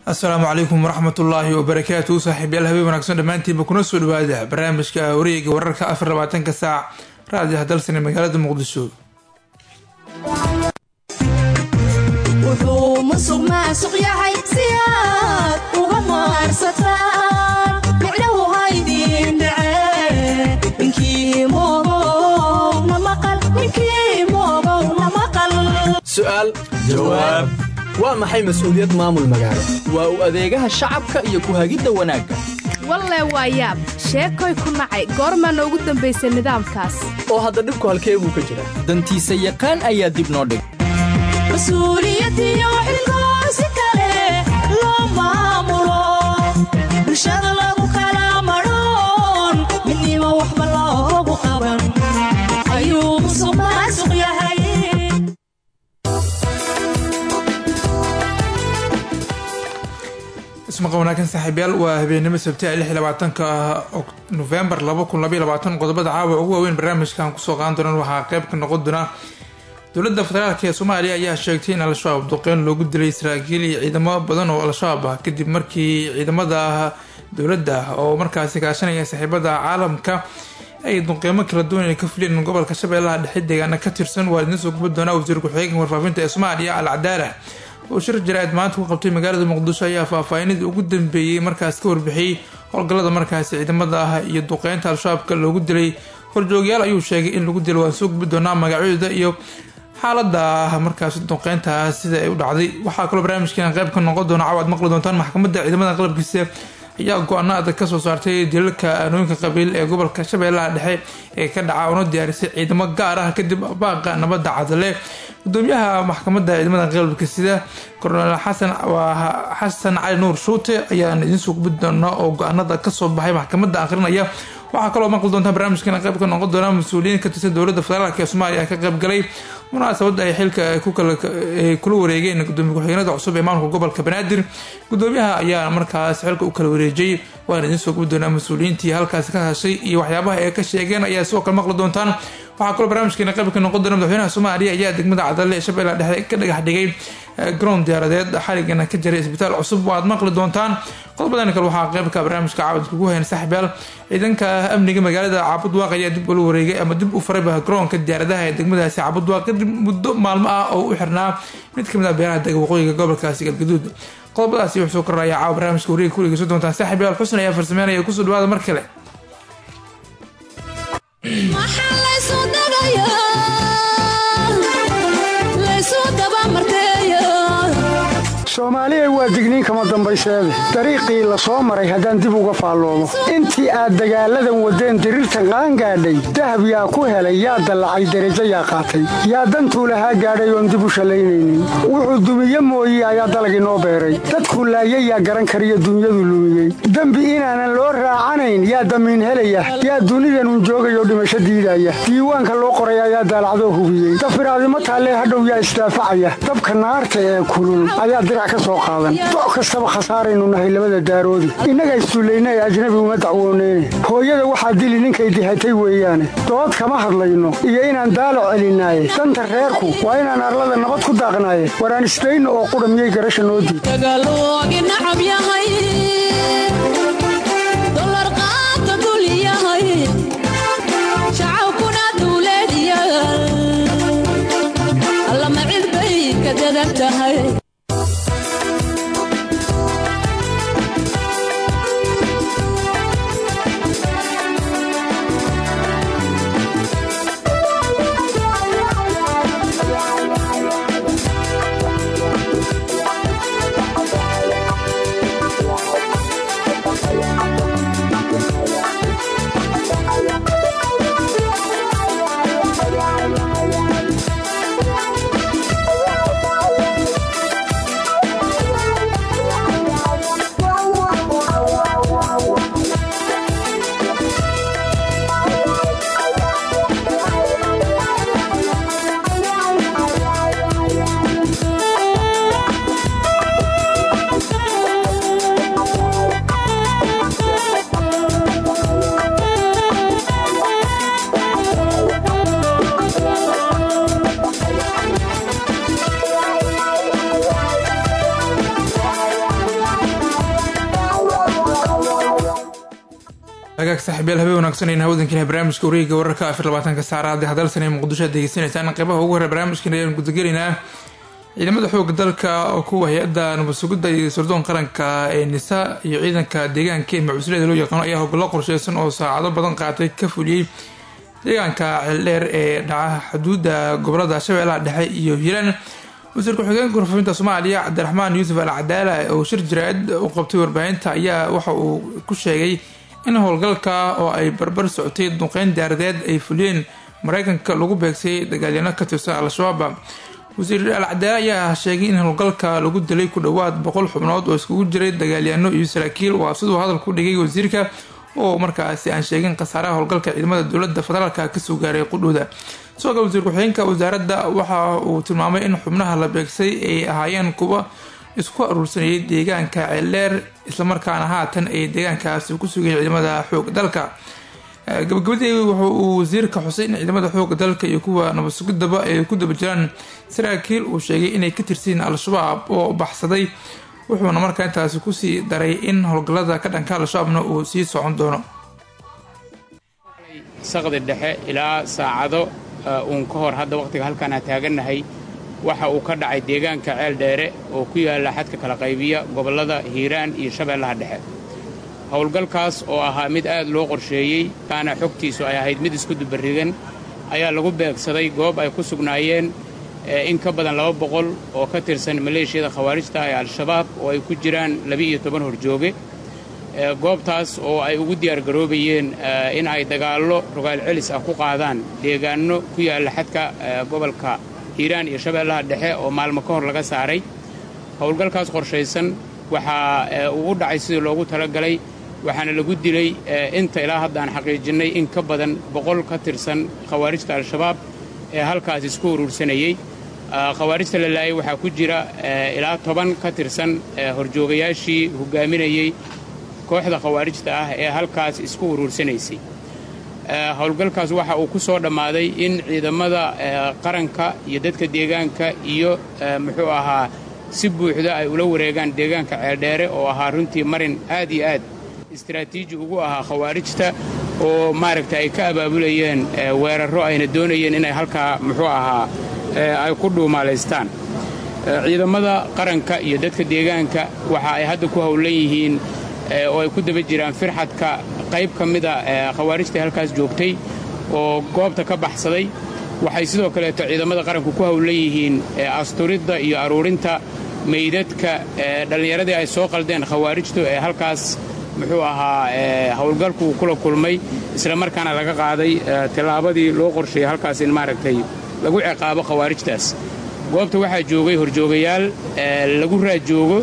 asalaamu calaykum waraxmatullaahi wabarakaatu saaxiibyaal habeen wanaagsan dhammaantiinba kuna soo dhawaada barnaamijka wareega wararka afar labaatanka saac raadiyaha dalsane magaalada muqdisho wuxuu musuq maasuq yahay si aad uga maarsataan micnahu haydin dhace ninkii moogow na maqal ninkii moogow na maqal su'aal jawaab waa maxay mas'uuliyad maamul magaalo waa u adeegaha shacabka iyo ku-hagidda wanaagga walle waa yaab sheekoy ku nacay goormaa noogu dambaysay nidaamkaas oo hadda dhibku halkee buu ka jiraa dantiisa yaqaan ayaa dib noo dhig mas-uuliyadiyo xilkoo si kale loo maamulo bulshada lagu kala madhoon midnimo waxba loogu qaban ayuu musuq maasuq yahay ismaqa wanaagsan saaxiibyaal waa habeenimo sabti lix labaatanka nofembar laba kun labaiy labaatan qodobada caawa ugu waaweyn barnaamijkan kusoo qaadan doonaan waxaa qeyb ka noqon doona dowladda federaalk ee soomaaliya ayaa sheegtay in al-shabaab duqeyn loogu dilay saraakiil iyo ciidamo badan oo al-shabaab ah kadib markii ciidamada dowladda oo markaasi kaashanaya saaxiibada caalamka ay duqeymo kala duwan ay ka fuliyeen gobolka shabeellaha dhexe deegaana ka tirsan waa idiin soo guba doonaa wasiir ku-xigeenka warfaafinta ee soomaaliya al cadaala oo shir jaraa'id maanta ku qabtay magaalada muqdisho ayaa faahfaahinadii ugu dambeeyey markaas ka warbixiyey howlgallada markaasi ciidamada ah iyo duqeynta al-shabaabka loogu dilay horjoogyaal ayuu sheegay in lagu dilo waan soo gubi doonaa magacyadooda iyo xaalada markaasi duqeyntaas sida ay u dhacday waxaa kaloo barnaamijkeena qeyb ka noqon doona cawaad maqli doontaan maxkamadda ciidamada qalabkiisa ayaa go-aano adag kasoo saartay dilalka aanooyinka qabiil ee gobolka shabeellaha dhexe ee ka dhaca una diyaarisay ciidamo gaar ah kadib baaqa nabadda cadale gudoomiyaha maxkamadda ciidamada qalabka sida kornel xasan waa xasan cali nuur shuute ayaan idinsoo gubi doona oo go-aanada kasoo baxay maxkamadda akhrinaya waxaa kaloo maqli doontaa barnaamijkeena qeyb ka noqon doona mas-uuliyiin ka tirsan dowladda federaalk ee soomaaliya ka qaybgalay munaasabada ay xilka kula wareegeen gudoomiye ku-xigeenada cusub ee maamulka gobolka banaadir gudoomiyaha ayaa markaas xilka u kala wareejiyey waana idiin soo gubi doonaa mas-uuliyiintii halkaasi ka hashay iyo waxyaabaha ay ka sheegeen ayaa sidoo kale maqli doontaan waxaa kaloo barnaamijkeena qayb ka noqon doona madaxweynaha soomaaliya ayaa degmada cadale ee shabeellaha dhexe ka dhagax dhigay garoon diyaaradeed xaligana ka jiray isbitaal cusub waad maqli doontaan qodobadan kale waxaa qeybka barnaamijka caawad kugu hayn saaxiibyaal ciidanka amniga magaalada caabud waaq ayaa dib ula wareegay ama dib u farayba garoonka diyaaradaha ee degmadaasi caabud waaq kadib muddo maalmo ah oo u xirnaa mid kamid ah beeraha dega waqooyiga gobolkaasi galgaduud qodobadaasi wuxuu soo kordhaya caawa barnaamijka wareega kuligeysan doontaan saaxiibyaal xusn ayaa farsameynaya kusoo dhawaada mar kale maxaa laysu dagayaa laysu dabamarteeya soomaaliya waa digniin kama dambayseede dariiqii la soo maray haddaan dib uga faalloomo intii aad dagaalladan waddeen diriirtan qaangaadhay dahab yaa ku helay yaa dallacay derajo yaa qaatay yaa dantuu lahaa gaadhay oon dib u shallaynaynin wuxuu dumiye mooye ayaa dalag inoo beeray dadkuu laayay yaa garan kariyo dunyadu lumiyey dembi inaanan loo raacanayn yaa damiin helaya yaa dunidanun joogayoo dhimasho diidaya diiwaanka loo qoray ayaa daalacdoo hubiyey dafiraadimo taallee hadhow yaa isdaafacaya dabka naarta ee kulul ayaa doc kastaba khasaaraynu nahay labada daaroodi innaga isduullaynay ajnabi uma dacwooneyne hooyada waxaa dili ninkay dihatay weeyaane dood kama hadlayno iyo inaan daalac celinaaye danta reerku waa inaan arlada nabad ku daaqnaaye waraan isdayno oo qudha miyay garasha noo diid dagaaloogi nacab yahay dolar qaata dul yahay shacabkuna duuleedyaal allama cid bay ka dadan tahay hagaag saaxiibyaal habeen wanaagsanayna hawdankiina barnaamijka wareega wararka afar labaatanka saacada hadalsan ee muqdisho aad degeysanaysaan qeybaha ugu horey barnaamijkan ayaan gudagelaynaa ciidamada xooga dalka oo kuwa hay-adda nabad sugidda iyo sirdoon qaranka ee nisa iyo ciidanka deegaanka ee macuuslada loo yaqaano ayaa hogollo qorsheysan oo saacado badan qaatay ka fuliyey deegaanka ceeldheer ee dhaca xuduudda gobolada shabeellaha dhexe iyo hiiraan wasiir ku-xigeenka warfaafinta soomaaliya cabdiraxmaan yuusuf al cadaala oo shir jaraa'id u qabtay warbaahinta ayaa waxa uu ku sheegay in howlgalka oo ay barbar socotay duqeyn diyaaradeed ay fuliyeen mareykanka lagu beegsay dagaalyano ka tirsan al-shabaab wasiir al cadaala ayaa sheegay in howlgalka lagu dilay ku dhowaad boqol xubnood oo iskugu jiray dagaalyano iyo saraakiil waa siduu hadalka u dhigay wasiirka oo markaasi aan sheegin khasaaraha howlgalka ciidamada dowlada federaalka kasoo gaaray qudhooda sidoo kale wasiir ku-xigeenka wasaaradda waxa uu tilmaamay in xubnaha la beegsay ay ahaayeen kuwa isku aruursanayay deegaanka ceeldheer islamarkaana haatan ay deegaankaasi ku sugayeen ciidamada xoog dalka gabagabadii wuxu uu wasiirka xusay in ciidamada xooga dalka iyo kuwa nabad sugidaba ay ku daba jiraan saraakiil uu sheegay inay ka tirsiin al-shabaab oo baxsaday wuxuuna markaa intaasi kusii daray in howlgallada ka dhanka al-shabaabna uu sii socon doono saqdi dhexe ilaa saacado uun ka hor hadda wakhtiga halkaan aan taagannahay waxa uu ka dhacay deegaanka ceel dheere oo ku yaalla xadka kala qaybiya gobollada hiiraan iyo shabeellaha dhexe howlgalkaas oo ahaa mid aad loo qorsheeyey kaana xogtiisu ay ahayd mid isku dubarrigan ayaa lagu beegsaday goob ay ku sugnaayeen in ka badan laba boqol oo ka tirsan maleeshiyada khawaarijta ee al-shabaab oo ay ku jiraan laba-iyo toban horjooge goobtaas oo ay ugu diyaargaroobayeen in ay dagaallo rogaal celis ah ku qaadaan deegaanno ku yaalla xadka gobolka hiiraan iyo shabeellaha dhexe oo maalmo ka hor laga saaray howlgalkaas qorshaysan waxaa uu u dhacay sidii loogu talagalay waxaana lagu dilay inta ilaa hadda aan xaqiijinnay in ka badan boqol ka tirsan khawaarijta al-shabaab ee halkaas isku uruursanayey khawaarijta la laayay waxaa ku jira ilaa toban ka tirsan horjoogayaashii hoggaaminayey kooxda khawaarijta ah ee halkaas isku uruursanaysay howlgalkaas waxa uu ku soo dhammaaday in ciidamada qaranka iyo dadka deegaanka iyo muxuu ahaa si buuxda ay ula wareegaan deegaanka ceeldheere oo ahaa runtii marin aad iyo aad istaraatiiji ugu ahaa khawaarijta oo maaragta ay ka abaabulayeen weerarro ayna doonayeen inay halkaa muxuu ahaa ay ku dhuumaalaystaan ciidamada qaranka iyo dadka deegaanka waxa ay hadda ku howlan yihiin oo ay ku daba jiraan firxadka qayb ka mida khawaarijtai halkaas joogtay oo goobta ka baxsaday waxay sidoo kaleeto ciidamada qaranku ku howlan yihiin asturidda iyo aruurinta meydadka dhallinyaradii ay soo qaldeen khawaarijtu ee halkaas muxuu ahaa howlgalku kula kulmay isla markaana laga qaaday tillaabadii loo qorsheeyey halkaas in maaragtay lagu ciqaabo khawaarijtaas goobta waxaa joogay horjoogayaal lagu raajoogo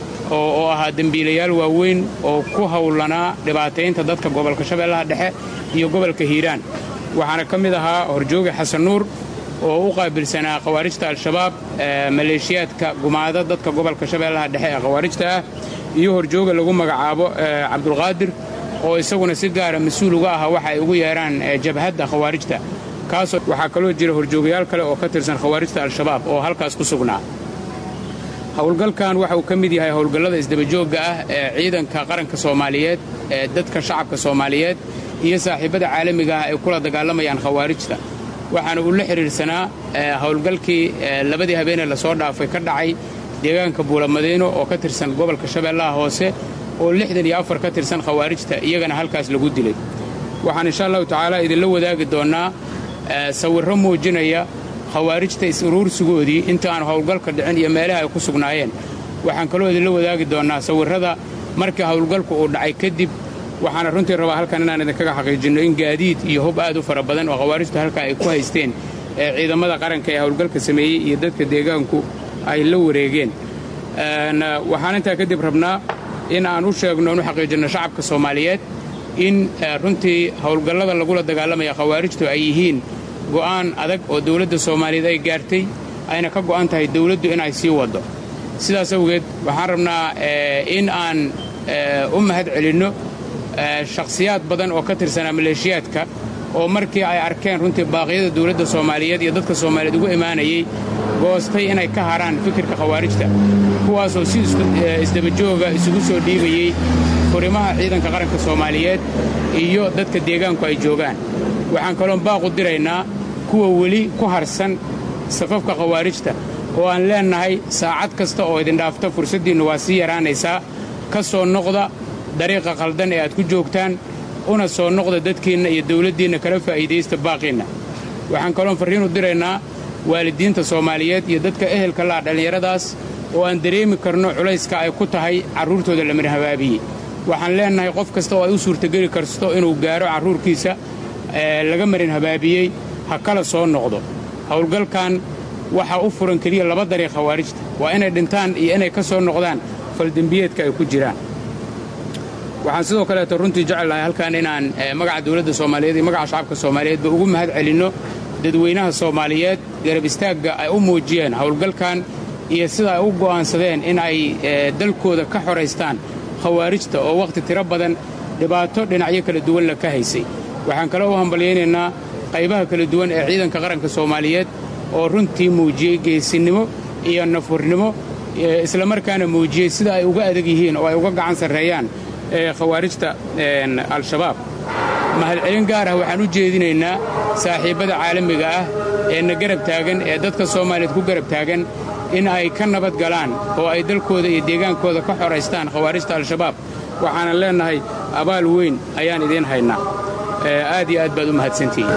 oo ahaa dembiilayaal waaweyn oo ku howlanaa dhibaataynta dadka gobolka shabeellaha dhexe iyo gobolka hiiraan waxaana ka mid ahaa horjooga xasan nuur oo u qaabilsanaa khawaarijta al-shabaab maleeshiyaadka gumaada dadka gobolka shabeellaha dhexe ee khawaarijta ah iyo horjooga lagu magacaabo cabdulqaadir oo isaguna si gaara mas-uul uga aha waxa ay ugu yeedhaan jabhadda khawaarijta kaasoo waxaa kaloo jira horjoogayaal kale oo ka tirsan khawaarijta al-shabaab oo halkaas ku sugnaa howlgalkan waxa uu ka mid yahay howlgallada isdabajoogga ah ee ciidanka qaranka soomaaliyeed ee dadka shacabka soomaaliyeed iyo saaxiibbada caalamiga ah ay kula dagaalamayaan khawaarijta waxaana uu la xidhiidhsanaa howlgalkii labadii habeenee lasoo dhaafay ka dhacay deegaanka buulamadiino oo ka tirsan gobolka shabeellaha hoose oo lixdan iyo afar ka tirsan khawaarijta iyagana halkaas lagu dilay waxaan insha allahu tacaala idinla wadaagi doonnaa sawirro muujinaya khawaarijta is-uruursigoodii inta aan howlgalka dhicin iyo meelaha ay ku sugnaayeen waxaan kaloo idinla wadaagi doonnaa sawirrada markii howlgalku uu dhacay kadib waxaana runtii rabaa halkan inaan idinkaga xaqiijinno in gaadiid iyo hub aad u fara badan oo khawaarijtu halkaa ay ku haysteen ee ciidamada qaranka ee howlgalka sameeyey iyo dadka deegaanku ay la wareegeen waxaan intaa kadib rabnaa in aan u sheegno aan u xaqiijinno shacabka soomaaliyeed in runtii howlgallada lagula dagaalamaya khawaarijtu ay yihiin go'aan adag oo dawladda soomaaliyeed ay gaartay ayna ka go'an tahay dawladdu inay sii waddo sidaas awgeed waxaan rabnaa in aan u mahad celinno shakhsiyaad badan oo ka tirsanaa maleeshiyaadka oo markii ay arkeen runtii baaqyada dawladda soomaaliyeed iyo dadka soomaaliyeed ugu imaanayey goostay inay ka haraan fikirka khawaarijta kuwaasoo si isdabajooga isugu soo dhiibayey furimaha ciidanka qaranka soomaaliyeed iyo dadka deegaanku ay joogaan waxaan kaloon baaqu diraynaa kuwa weli ku harsan safafka khawaarijta oo aan leennahay saacad kasta oo idin dhaafta fursaddiinnu waa sii yaraanaysaa ka soo noqda dariiqa khaldan ee aad ku joogtaan una soo noqda dadkiinna iyo dawladdiinna kala faa'iidaysta baaqiinna waxaan kaloon farriinu diraynaa waalidiinta soomaaliyeed iyo dadka ehelka la'a dhallinyaradaas oo aan dareemi karno culayska ay ku tahay carruurtooda la marhabaabiyey waxaan leennahay qof kasta oo ay u suurtageli karsto inuu gaaro carruurkiisa laga marin habaabiyey ha kala soo noqdo howlgalkan waxaa u furan keliya laba dariiq khawaarijta waa inay dhintaan iyo inay ka soo noqdaan faldembiyeedka ay ku jiraan waxaan sidoo kaleeto runtii jecelahay halkan inaan magaca dawladda soomaaliyeed iyo magaca shacabka soomaaliyeedba ugu mahad celinno dadweynaha soomaaliyeed garab istaagga ay u muujiyeen howlgalkan iyo sida ay u go'aansadeen in ay dalkooda ka xoraystaan khawaarijta oo wakhti tiro badan dhibaato dhinacyo kala duwanla ka haysay waxaan kale u hambalyaynaynaa qaybaha kala duwan ee ciidanka qaranka soomaaliyeed oo runtii muujiyey geesinnimo iyo nafurnimo islamarkaana muujiyey sida ay uga adag yihiin oo ay uga gacan sarreeyaan khawaarijta al-shabaab mahadcelin gaar ah waxaan u jeedinaynaa saaxiibbada caalamiga ah ee na garab taagan ee dadka soomaaliyeed ku garab taagan in ay ka nabad galaan oo ay dalkooda iyo deegaankooda ka xoraystaan khawaarijta al-shabaab waxaanan leennahay abaal weyn ayaan idiin haynaa aad iyo aad baad u mahadsantihiin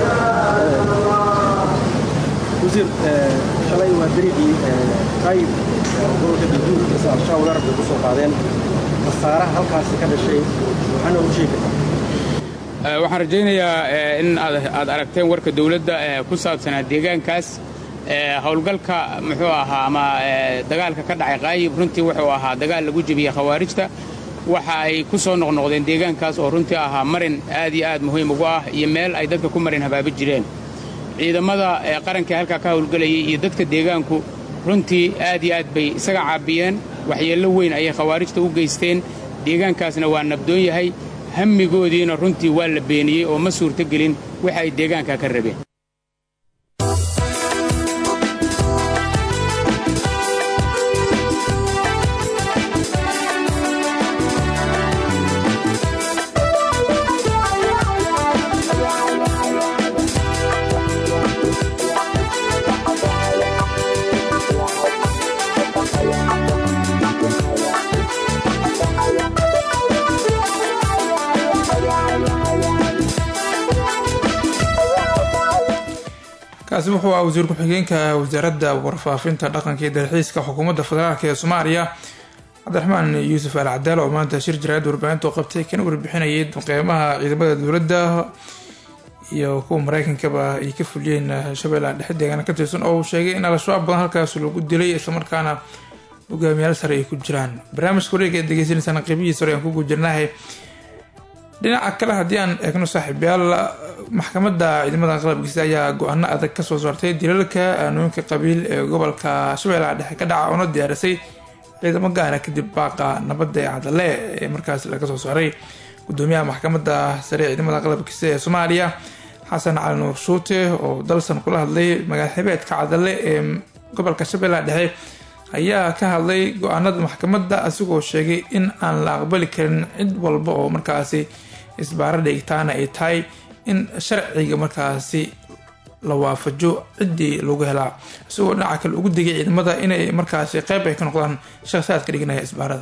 wasiir shalay waa dariiqii qayb gobolka galguud mise al-shabaab weerarka ku soo qaadeen khasaaraha halkaasi ka dhashay waxaana u sheegi kartaa waxaan rajaynayaa in aad aragteen warka dawladda ku saabsanaa deegaankaas howlgalka muxuu ahaa ama dagaalka ka dhacay qaayib runtii wuxuu ahaa dagaal lagu jebiyey khawaarijta waxa ay ku soo noqnoqdeen deegaankaas oo runtii ahaa marin aad iyo aad muhiim ugu ah iyo meel ay dadka ku marin habaabi jireen ciidamada qarankai halkaa ka howlgelayay iyo dadka deegaanku runtii aad iyo aad bay isaga caabiyeen waxyeello weyn ayay khawaarijta u geysteen deegaankaasna waa nabdoon yahay hammigoodiina runtii waa la beeniyey oo ma suurtogelin waxa ay deegaankaa ka rabeen kaasi wuxuu ah wasiir ku-xigeenka wasaaradda warfaafinta dhaqanka iyo dalxiiska xukuumadda federaalk ee soomaaliya cabdiraxmaan yuusuf al cadaal oo maanta shir jaraad warbaahinta u qabtay kana warbixinayay qiimaha ciidamada dowladda iyo kuwa mareykankaba ay ka fuliyeen shabeellaha dhexe deegaana ka tirsan oo uu sheegay in al-shabaab badan halkaas lagu dilay islamarkaana hogaamiyaal sare ay ku jiraan barnaamijka wareega ee degeysanaysaan qeybihiisa hore aan ku gujirnahay dhinaca kale haddii aan eegno saaxiibyaal maxkamadda ciidamada qalabkiisa ayaa go-aano adag kasoo saartay dilalka aanooyinka qabiil ee gobolka shabeellaha dhexe ka dhaca oona diyaarisay ciidamo gaara kadib baaqa nabadda ee cadale ee markaas laga soo saaray gudoomiyaha maxkamadda sare ee ciidamada qalabkiisa ee soomaaliya xasan cali nuur shuute oo dalsan kula hadlay magaal xibeedka cadale ee gobolka shabeellaha dhexe ayaa ka hadlay go-aanada maxkamadda asigoo sheegay in aan la aqbali karin cid walba oo markaasi isbaaro dhigtaana ay tahay in sharciga markaasi la waafajo ciddii lagu helaa isagoo dhinaca kale ugu digay ciidamada inay markaasi qeyb ay ka noqdaan shakhsiyaadka dhiganaya isbaarada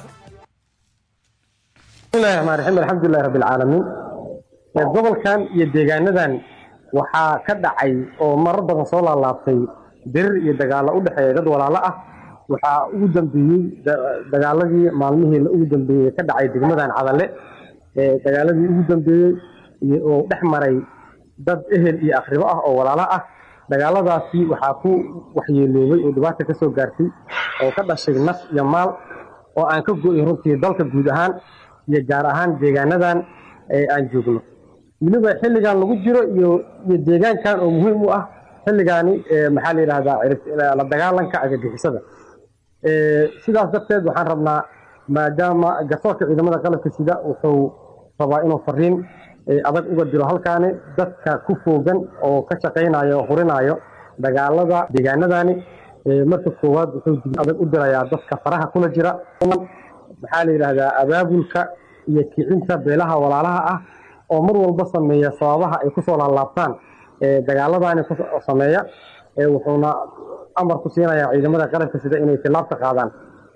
bismillahi raxmaan raxiim alxamdulilahi rabbi alcaalamiin gobolkan iyo deegaanadan waxaa ka dhacay oo marar badan soo laalaabtay dirir iyo dagaallo u dhexeeya dad walaalo ah waxaa ugu dambeeyey dagaaladii maalmihii ugu dambeeyey ka dhacay degmadan cadale dagaaladii ugu dambeeyey oo dhex maray dad ehel iyo akhribo ah oo walaalo ah dagaaladaasi waxaa ku waxyeeloobay oo dhibaata ka soo gaartay oo ka dhashay naf iyo maal oo aan ka go-in runtii dalka guud ahaan iyo gaar ahaan deegaanadan aan joogno weliba xilligan lagu jiro iyo deegaankan oo muhiim u ah xilligaani maxaa la yidhahdaa la dagaalanka agagixisada sidaas darteed waxaan rabnaa maadaama garsoorka ciidamada qalabka sida wuxuu rabaa inuu fariin adag uga dilo halkaani dadka ku foogan oo ka shaqaynayo oo hurinayo dagaalada deegaanadani marka koowaad wuxuu digniin adag u dirayaa dadka faraha kula jira maxaa la yidhaahdaa abaabulka iyo kicinta beelaha walaalaha ah oo mar walba sameeya sababaha ay kusoo laalaabtaan dagaaladaani ku sameeya wuxuuna amar ku siinayaa ciidamada qaranka sida inay tilaabta qaadaan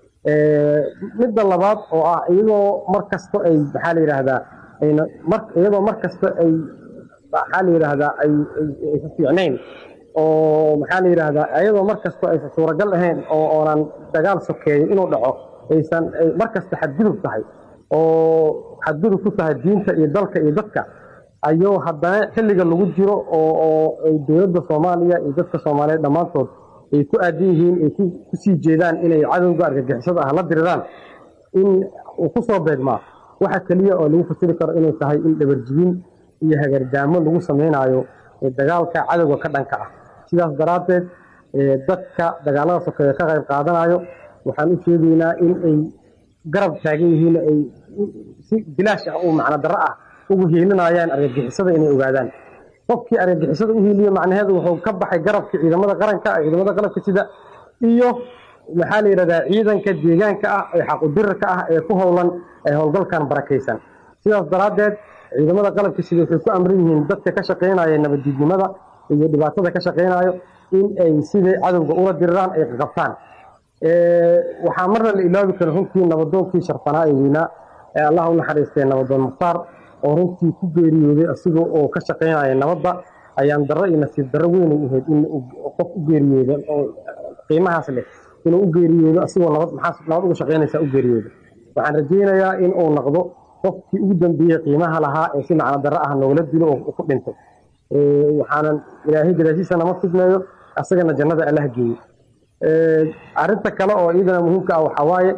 midda labaad oo ah iyadoo mar kasto ay maxaa la yidhaahdaa ayna mar iyadoo mar kasta ay maxaa la yidhaahdaa ay aysa fiicnayn oo maxaa la yidhaahdaa iyadoo mar kasto aysan suuragal ahayn oo oonan dagaal sokeeyo inuu dhaco aysan ay mar kasta xadgudub tahay oo xadgudub ku tahay diinta iyo dalka iyo dadka ayuu haddana xilliga lagu jiro oo oo ay dowladda soomaaliya iyo dadka soomaaliyeed dhammaantood ay ku aadan yihiin ay kusii jeedaan inay cadowga argagixisada ah la diriraan in uu ku soo beegmaa waxa keliya oo lagu fasiri karo inay tahay in dhabarjibin iyo hagardaamo lagu samaynayo dagaalka cadowga ka dhanka ah sidaas daraaddeed dadka dagaalada sokeeye ka qayb qaadanayo waxaan u sheegaynaa in ay garab taagan yihiin ay si bilaash ah oo macno darro ah ugu hiilinayaan argagixisada inay ogaadaan qofkii argagixisada u hiiliyo macnaheedu wuxuu ka baxay garabka ciidamada qaranka ciidamada qalabka sida iyo maxaa la yidhahdaa ciidanka deegaanka ah ee xaqudirarka ah ee ku howlan ee howlgalkan barakaysan sidaas daraaddeed ciidamada qalabka sida waxay ku amran yihiin dadka ka shaqaynaya nabaddiidnimada iyo dhibaatada ka shaqaynayo in ay sidai cadowga ula diriraan ay qabtaan waxaa marna la ilaabi kara runtii nabadoonkii sharfanaa ee weynaa ee allah u naxariistay nabadoon mukhtaar oo runtii ku geeriyooday asiga oo ka shaqaynaya nabadda ayaan darro iyo nasiib darro weynay ahayd in qof u geeriyooda oo qiimahaas leh inuu u geeriyoodo asigoo nabad maxaa nabad uga shaqaynaysaa u geeriyooda waxaan rajaynayaa in uu noqdo qofkii ugu dambeeyey qiimaha lahaa ee si macno darro ah noogala dilo oo ku dhintay waxaanan ilaahay gadaashiisa nama fidnayo asagana jannada allah geeyo arrinta kale oo iyadana muhiimka ah waxaa waaye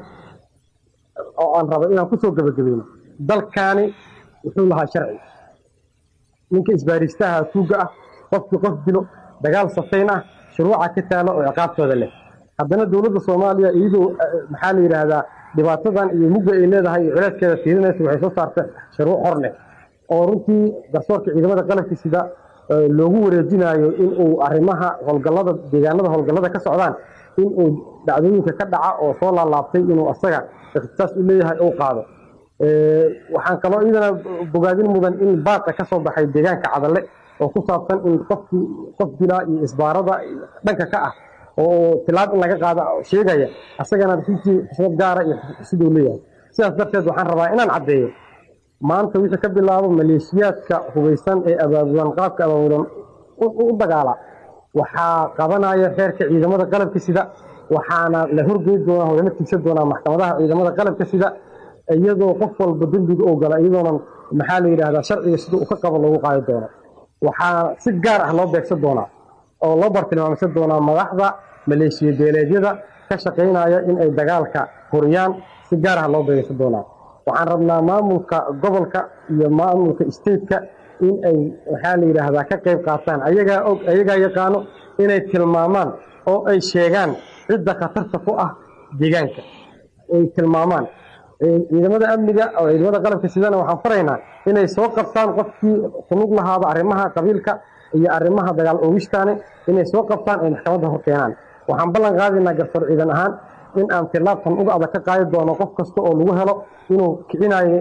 oo aan rabo inaan kusoo gebagabayno dalkaani wuxuu lahaa sharci ninka isbaaristaha tuugga ah qofkii qof dilo dagaal safayn ah shuruuca ka taalo oo ciqaabtooda leh haddana dowladda soomaaliya iyadoo maxaa la yidhaahdaa dhibaatadan iyo mugga ay leedahay iyo culeyskeeda fiirinaysa waxay soo saarta shuruuc hor leh oo runtii garsoorka ciidamada qalabka sida loogu wareejinayo in uu arrimaha howlgallada deegaanada howlgallada ka socdaan in uu dhacdooyinka ka dhaca oo soo laalaabtay inuu asaga ikhtisaas u leeyahay uu qaado waxaan kaloo iyadana bogaadin mudan in baaqa ka soo baxay deegaanka cadalle oo ku saabsan in qofkii qof dilaa iyo isbaarada dhanka ka ah oo tilaab in laga qaada sheegaya asagana runtii xisbad gaara iyo siduu leeyahay sidaas darteed waxaan rabaa inaan caddeeyo maanta wixii ka bilaabo maleeshiyaadka hubaysan ee abaabulan qaabka abaabulan u dagaala waxaa qabanaya xeerka ciidamada qalabka sida waxaana la horgeyn doonaa oo lala tigsan doonaa maxkamadaha ciidamada qalabka sida iyadoo qof walba dembiga oo gala iyadoonan maxaa la yidhahdaa sharciga sida uu ka qabo loogu qaadi doono waxaa si gaar ah loo beegsan doonaa oo loo bartilmaamsan doonaa madaxda maleeshiya beeleedyada ka shaqaynaya in ay dagaalka huriyaan si gaar ah loo beegsan doonaa waxaan rabnaa maamulka gobolka iyo maamulka stateka in ay maxaa la yidhaahdaa ka qayb qaataan ayagaa og ayagaa yaqaano inay tilmaamaan oo ay sheegaan cidda khatarta ku ah deegaanka ay tilmaamaan ciidamada amniga oo ciidamada qalabka sidana waxaan faraynaa inay soo qabtaan qofkii kulug lahaaba arrimaha qabiilka iyo arrimaha dagaal oogistaani inay soo qabtaan ay maxkamadda hor keenaan waxaan ballan qaadaynaa garsoor ciidan ahaan in aan tilaabtan uga adag ka qaadi doono qof kasta oo lagu helo inuu kicinaayo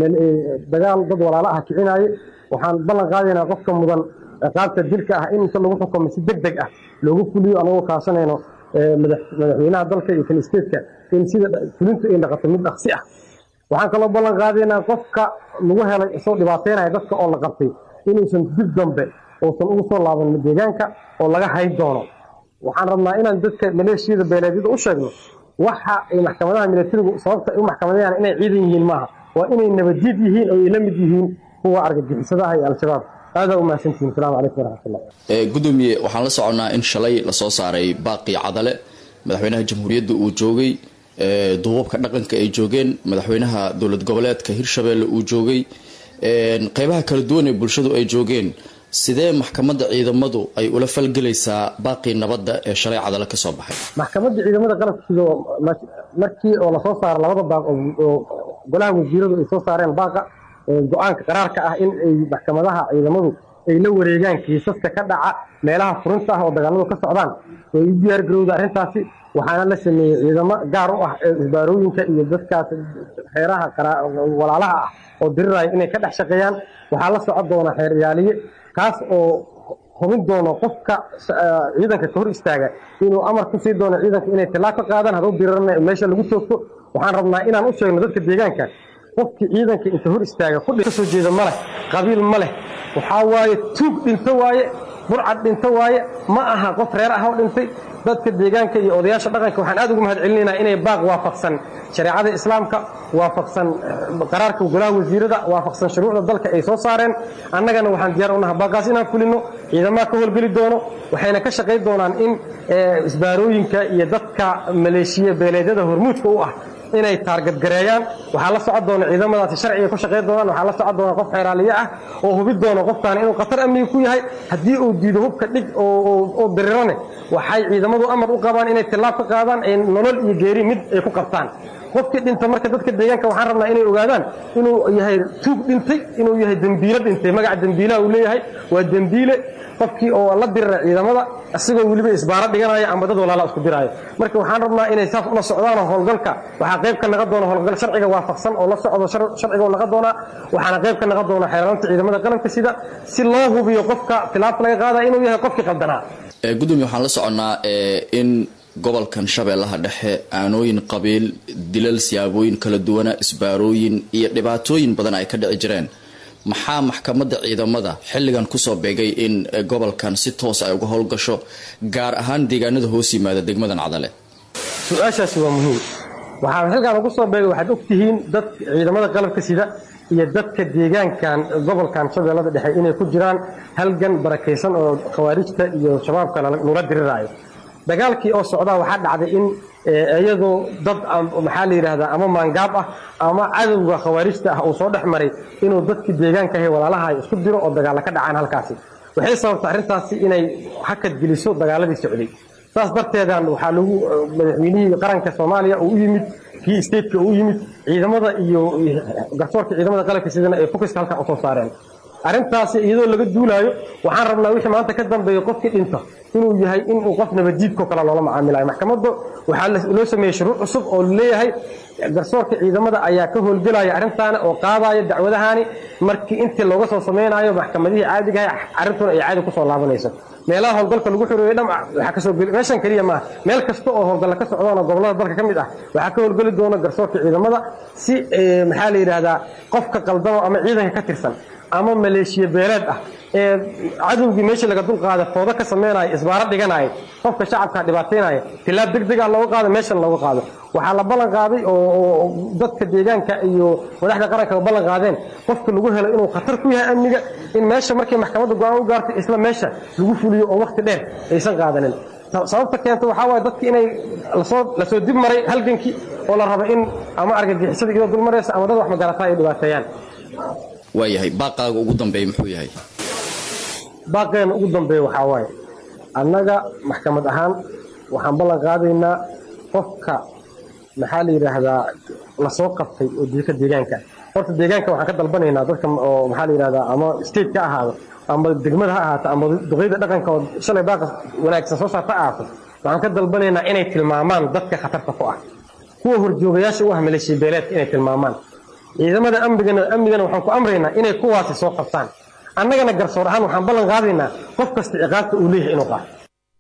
dagaal dad walaalo ah kicinaaye waxaan ballan qaadaynaa qofka mudan ciqaabta dilka ah in inta lagu xukumo si deg deg ah loogu fuliyo anagoo kaashanayno madaxweynaha dalka iyo kan stateka in sida fulintu ay dhaqato mid dhaqsi ah waxaan kaloo ballan qaadaynaa qofka lagu helay isoo dhibaateynaya dadka oo la qabtay inuusan dib dambe uusan ugu soo laaban deegaanka oo laga hayn doono waxaan rabnaa inaan dadka maleeshiyada beeleedyada u sheegno waxa ay maxkamadaha milatarigu sababta ay u maxkamadayaan inay ciidan yihiin maaha waa inay nabadjid yihiin oo ay la mid yihiin kuwa argagixisadaha iyo al-shabaab aadaa u mahadsantihin asalaamu calaykum waraxmatullah gudoomiye waxaan la soconnaa in shalay lasoo saaray baaqii cadale madaxweynaha jamhuuriyadda uu joogay duubabka dhaqanka ay joogeen madaxweynaha dowlad goboleedka hirshabeelle uu joogay qeybaha kala duwan ee bulshadu ay joogeen sidee maxkamadda ciidamadu ay ula falgelaysaa baaqii nabadda ee shalay cadale ka soo baxay maxkamadda ciidamada qalabka sidoo markii oo lasoo saaro labada baaq oo golaha wasiiradu ay soo saareen baaqa go-aanka qaraarka ah in ay maxkamadaha ciidamadu ay la wareegaan kiisaska ka dhaca meelaha furinta ah oo dagaaladu ka socdaan way u diyaar garowda arrintaasi waxaana la sameeyey ciidamo gaar u ah ee isbaarooyinka iyo dadkaas xeeraha qara- walaalaha ah oo diriraya inay ka dhex shaqeeyaan waxaa la socon doona xeeryaaliye kaas oo hubin doono qofka eh, ciidanka ka hor istaaga inuu amar ku sii doono ciidanka inay tilaab ka qaadaan hadduu dirirana meesha lagu toogto waxaan rabnaa inaan u sheegno dadka deegaanka qofkii ciidanka inta hor istaaga ku ka soo jeeda ma leh qabiil ma leh waxaa waaye tuug dhinto waaye burcad dhinto waaye ma aha qof reer ah oo dhintay dadka deegaanka iyo odayaasha dhaqanka waxaan aad ugu mahad celinaynaa inay baaq waafaqsan shareecada islaamka waafaqsan eh, qaraarka golaha wasiirada waafaqsan shuruucda dalka ay soo saareen annagana waxaan diyaar u nahay baaqaas inaan fulino ciidamaha ka howlgeli doono waxayna ka shaqayn doonaan in eh, isbaarooyinka iyo dadka maleeshiya beeleedyada hormuudka u ah inay taargadgareeyaan waxaa la socon doona ciidamadaasi sharciga ku shaqayn doonaan waxaa la socon doona qof xeeraaliye ah oo hubi doona qofkaan inuu khatar amniga ku yahay haddii uu diido hubka dhig oo- oo oo dirirane waxay ciidamadu amar u qabaan inay tilaab ka qaadaan ay nolol iyo geeri mid ay ku qabtaan qofkii dhinta marka dadka deegaanka waxaan rabnaa inay ogaadaan inuu yahay tuug dhintay inuu yahay dembiilo dhintay magaca dembiilaha uu leeyahay waa dembiile qofkii oo la dirira ciidamada isagoo weliba isbaaro dhiganaya ama dad walaala isku diraayo marka waxaan rabnaa inay saas ula socdaan oo howlgalka waxaa qayb ka naqa doona howlgal sharciga waafaqsan oo la socdo shar- sharciga oo naqa doonaa waxaana qayb ka naqa doona xeeraanta ciidamada qalabka sida si loo hubiyo qofka tilaabta laga qaadaya inuu yahay qofkii qaldanaa Ee, gudoomiye waxaan la soconnaa ee, in gobolkan shabeellaha dhexe aanooyin qabiil dilal siyaabooyin kala duwana isbaarooyin iyo dhibaatooyin badan ay ka dhici jireen maxaa maxkamadda ciidamada xilligan kusoo beegay in ee, gobolkan si toos ay uga howlgasho gaar ahaan deegaanada hoos yimaada degmadan cadale su-aashaasi waa muhiim waxaa xilkaan ugu soo beegay waxaad ogtihiin dad ciidamada qalabka sida iyo dadka deegaankan gobolkan shabeellada dhexe inay ku jiraan halgan barakaysan oo khawaarijta iyo shabaabka lala- lagula diriraayo dagaalkii oo socdaa waxaa dhacday in eh, iyadoo dad am- maxaa la yidhaahdaa ama maangaab ah ama cadowga khawaarijta ah uu soo dhex maray inuu dadkii deegaanka ahe walaalaha ay isku diro oo dagaalla ka dhacaan halkaasi waxay sababtay arrintaasi inay hakad geliso dagaaladii socday saas darteedan waxaa lagu madaxweynihii qaranka soomaaliya uu u yimid kii stateka uu u yimid ciidamada iyo garsoorka ciidamada qalabka sidana ay focuska halkan usoo saareen arrintaasi iyadoo laga duulaayo waxaan rabnaa wixii maanta ka dambeeya qofkii dhinta inuu yahay inuu qof nabadjiidkoo kale loola macaamilayo maxkamadda waxaa la- loo sameeyey shuruuc cusub oo leeyahay garsoorka ciidamada ayaa ka howlgelaya arrintaana oo qaadaya dacwadahaani markii intii looga soo samaynayo maxkamadihii caadiga ahay arrintuna ay caadi kusoo laabanayso meelaha howlgalka lagu xireeyo dham waxaa kasoo geli meeshan keliya maaha meel kasta oo howlgalla ka socdaan oo gobollada dalka ka mid ah waxaa ka howlgeli doona garsoorka ciidamada si eh, maxaa la yidhaahdaa qofka qaldamo ama ciidanka ka tirsan ama maleeshiya beeleed ah ee cadowgii meeshii laga dulqaada foodo ka sameynaya isbaaro dhiganaya qofka shacabka dhibaataynaya tilaab deg dega looga qaado meeshan looga qaado waxaa la ballan qaaday oo oo dadka deegaanka iyo madaxda qaranka ballan qaadeen qofka lagu helo inuu khatar ku yahay amniga in meesha markay maxkamadda go-aan u gaartay isla meesha lagu fuliyo oo waqti dheer aysan qaadanin Sa- sababta keenta waxaa waaye dadki inay lasoo lasoo dib maray halgankii oo la rabo in ama argagixisada iyadoo dul maraysa ama dad wax magarataa ay dhibaateeyaan waayahay baaqaaga ugu dambeeya muxuu yahay baaqeena ugu dambeeya waxaa waaye annaga maxkamad ahaan waxaan ballan qaadaynaa qofka maxaa la yidhaahdaa lasoo qabtay oo dilka deegaanka horta deegaanka waxaan ka dalbanaynaa dadka oo maxaa la yidhahdaa ama state ka ahaado ama degmada ha ahaato ama duqeyda dhaqanka oo shalay baaqa wanaagsan soo saarta ha ahaato waxaan ka dalbanaynaa inay tilmaamaan dadka khatarta ku ah kuwa horjoogayaasha u ah maleeshiya beeleedka inay tilmaamaan ciidamada amnigana amnigana waxaan ku amraynaa inay kuwaasi soo qabtaan annagana garsoor ahaan waxaan ballan qaadaynaa qof kasta ciqaabta uu leeyahay inuu qaato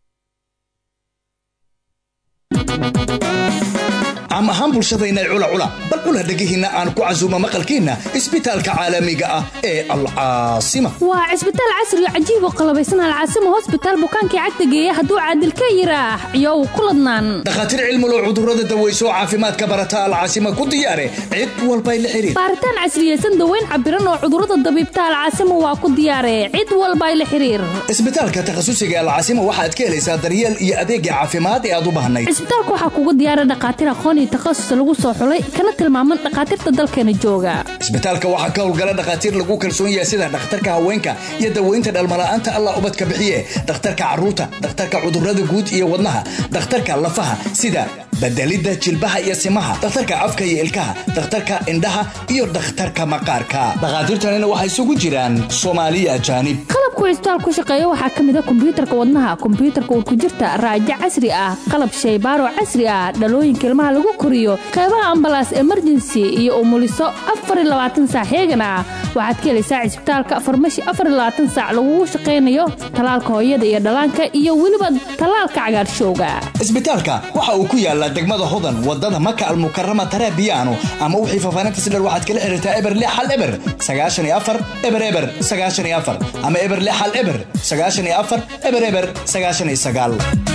caam ahaan bulshadayna cula cula bal cula dhegihiinna aan ku casuuma maqalkiinna isbitaalka caalamiga ah ee alcaasima waa cisbitaal casri oo cajiib oo qalabaysan alcaasimo hosbitaal bukaankii cagta geeya hadduu caadil ka yiraax iyow ku ladnaan dhakhaatiir cilmulow cudurrada daweyso caafimaadka barata alcaasima ku diyaare cid walbay la xidhiir baaritaan casriyeysan daweyn cabiran oo cudurrada dabiibta alcaasimo waa ku diyaare cid walba ay la xiriir isbitaalka takhasusiga alcaasima waxaad ka helaysaa daryeel iyo adeegga caafimaad ee aad u baahnayd cisbitaalka waxaa kuga diyaara dhakhaatiir aqoon iyo takhasus lagu soo xulay kana tilmaaman dhakhaatiirta dalkeena jooga isbitaalka waxaa ka howlgala dhakhaatiir lagu kalsoon yahay sida dhakhtarka haweenka iyo daweynta dhalmala'aanta allah ubadka bixiye dhakhtarka carruurta dhakhtarka cudurrada guud iyo wadnaha dhakhtarka lafaha sida bedelidda jilbaha iyo simaha dhakhtarka afka iyo ilkaha dhakhtarka indhaha iyo dhakhtarka maqaarka dhakhaatiirtanina waxay isugu jiraan soomaaliya ajaanib qalabku cisbitaal ku shaqeeya waxaa ka mid a kombiyuutarka wadnaha kombiyuutarka urkujirta raajo casri ah qalab shaybaaro casri ah dhalooyinka ilmaha lagu koriyo qeybaha ambalaas emergency iyo umuliso saac heegan ah waxaad ka helaysaa cisbitaalka farmashi saac lagugu shaqaynayo talaalka hooyada iyo dhallaanka iyo weliba talaalka cagaarshowga isbitaalka waxa uu ku yaalaa degmada hodan wadada maka almukarama tarabiyaano ama wixii faafaanintas dher waxaad kala xiriirtaa eber lix hal eber sagaashan iyo afar eber eber sagaashan iyo afar ama eber lix hal eber sagaashan iyo afar eber eber sagaashan iyo sagaal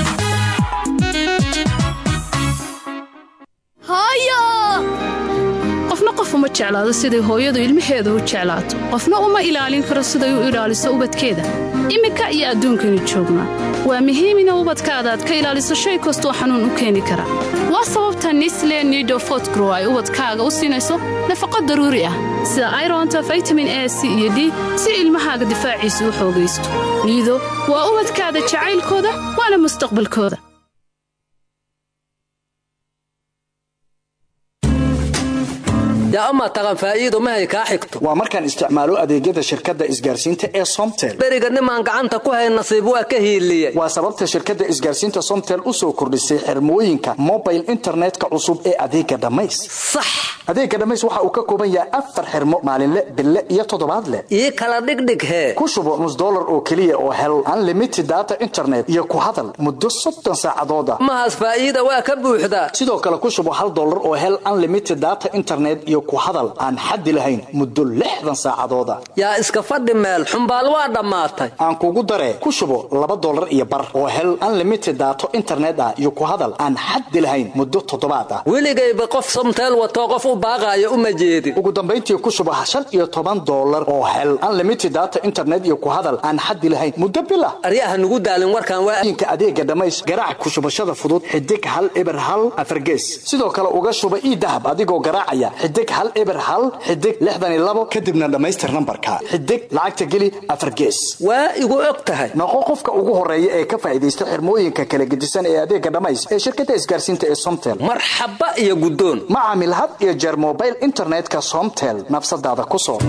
qofna qof uma jeclaado siday hooyadu ilmaheeda u jeclaato qofna uma ilaalin karo siday u ilaaliso ubadkeeda iminka iyo adduunkaynu joognaa waa muhiim ina ubadkaada aad ka ilaaliso shay kastoo xanuun u keeni kara waa sababta nisle nido fotgrow ay ubadkaaga u siinayso nafaqo daruuri ah sida ironta vitamin a c iyo d si ilmahaaga difaaciisa u xoogaysto niido waa ubadkaada jacaylkooda waana mustaqbalkooda ama taqan faa'iido mahay kaa xigto waa markaan isticmaalo adeegyada shirkadda isgaarsiinta ee somtel beriga nimaan gacanta ku hay nasiib waa ka hiiliye waa sababta shirkadda isgaarsiinta somtel u soo kordhisay xirmooyinka mobile internetka cusub ee adeega dhammays sax adeega dhammays waxa uu ka kooban yahay afar xirmo maalinle bille iyo toddobaadle ii kala dhigdhig hee ku shubo nus dollar oo keliya oo hel unlimited data internet iyo ku hadal muddo soddon saacadooda mahaas faa'iida waa ka buuxdaa sidoo kale ku shubo hal dollar oo hel unlimited data internet iyo ku hadal aan xaddi lahayn muddo lixdan saacadooda yaa iska fadhi meel xumbaal waa dhammaatay aan kugu daree ku shubo laba dollar iyo bar oo hel unlimited daato internet ah iyo ku hadal aan xaddi lahayn muddo toddobaad ah weligayba qof somteel watoo qof u baaqaayo uma jeedin ugu dambayntii ku shubo shan iyo toban dollar oo hel unlimited data internet iyo ku hadal aan xaddi lahayn muddo bil ah aryaha nugu daalin warkaan waa inka adeega dhammays garaac ku shubashada fudud xidig hal eber hal afargees sidoo kale uga shuba ii dahab adigoo garaacaya xidig hal eber hal xidig lixdan iyo labo kadibna dhammaystir nambarka xidig lacagta geli afar gees waa igu og tahay noqo qofka ugu horeeya ee ka faa'idaysta xirmooyinka kala gedisan ee adeega dhammays ee shirkadda isgaarsiinta ee somtel marxaba iyo guddoon ma caamil had iyo jeer mobile internetka somtel nafsadaada ku soo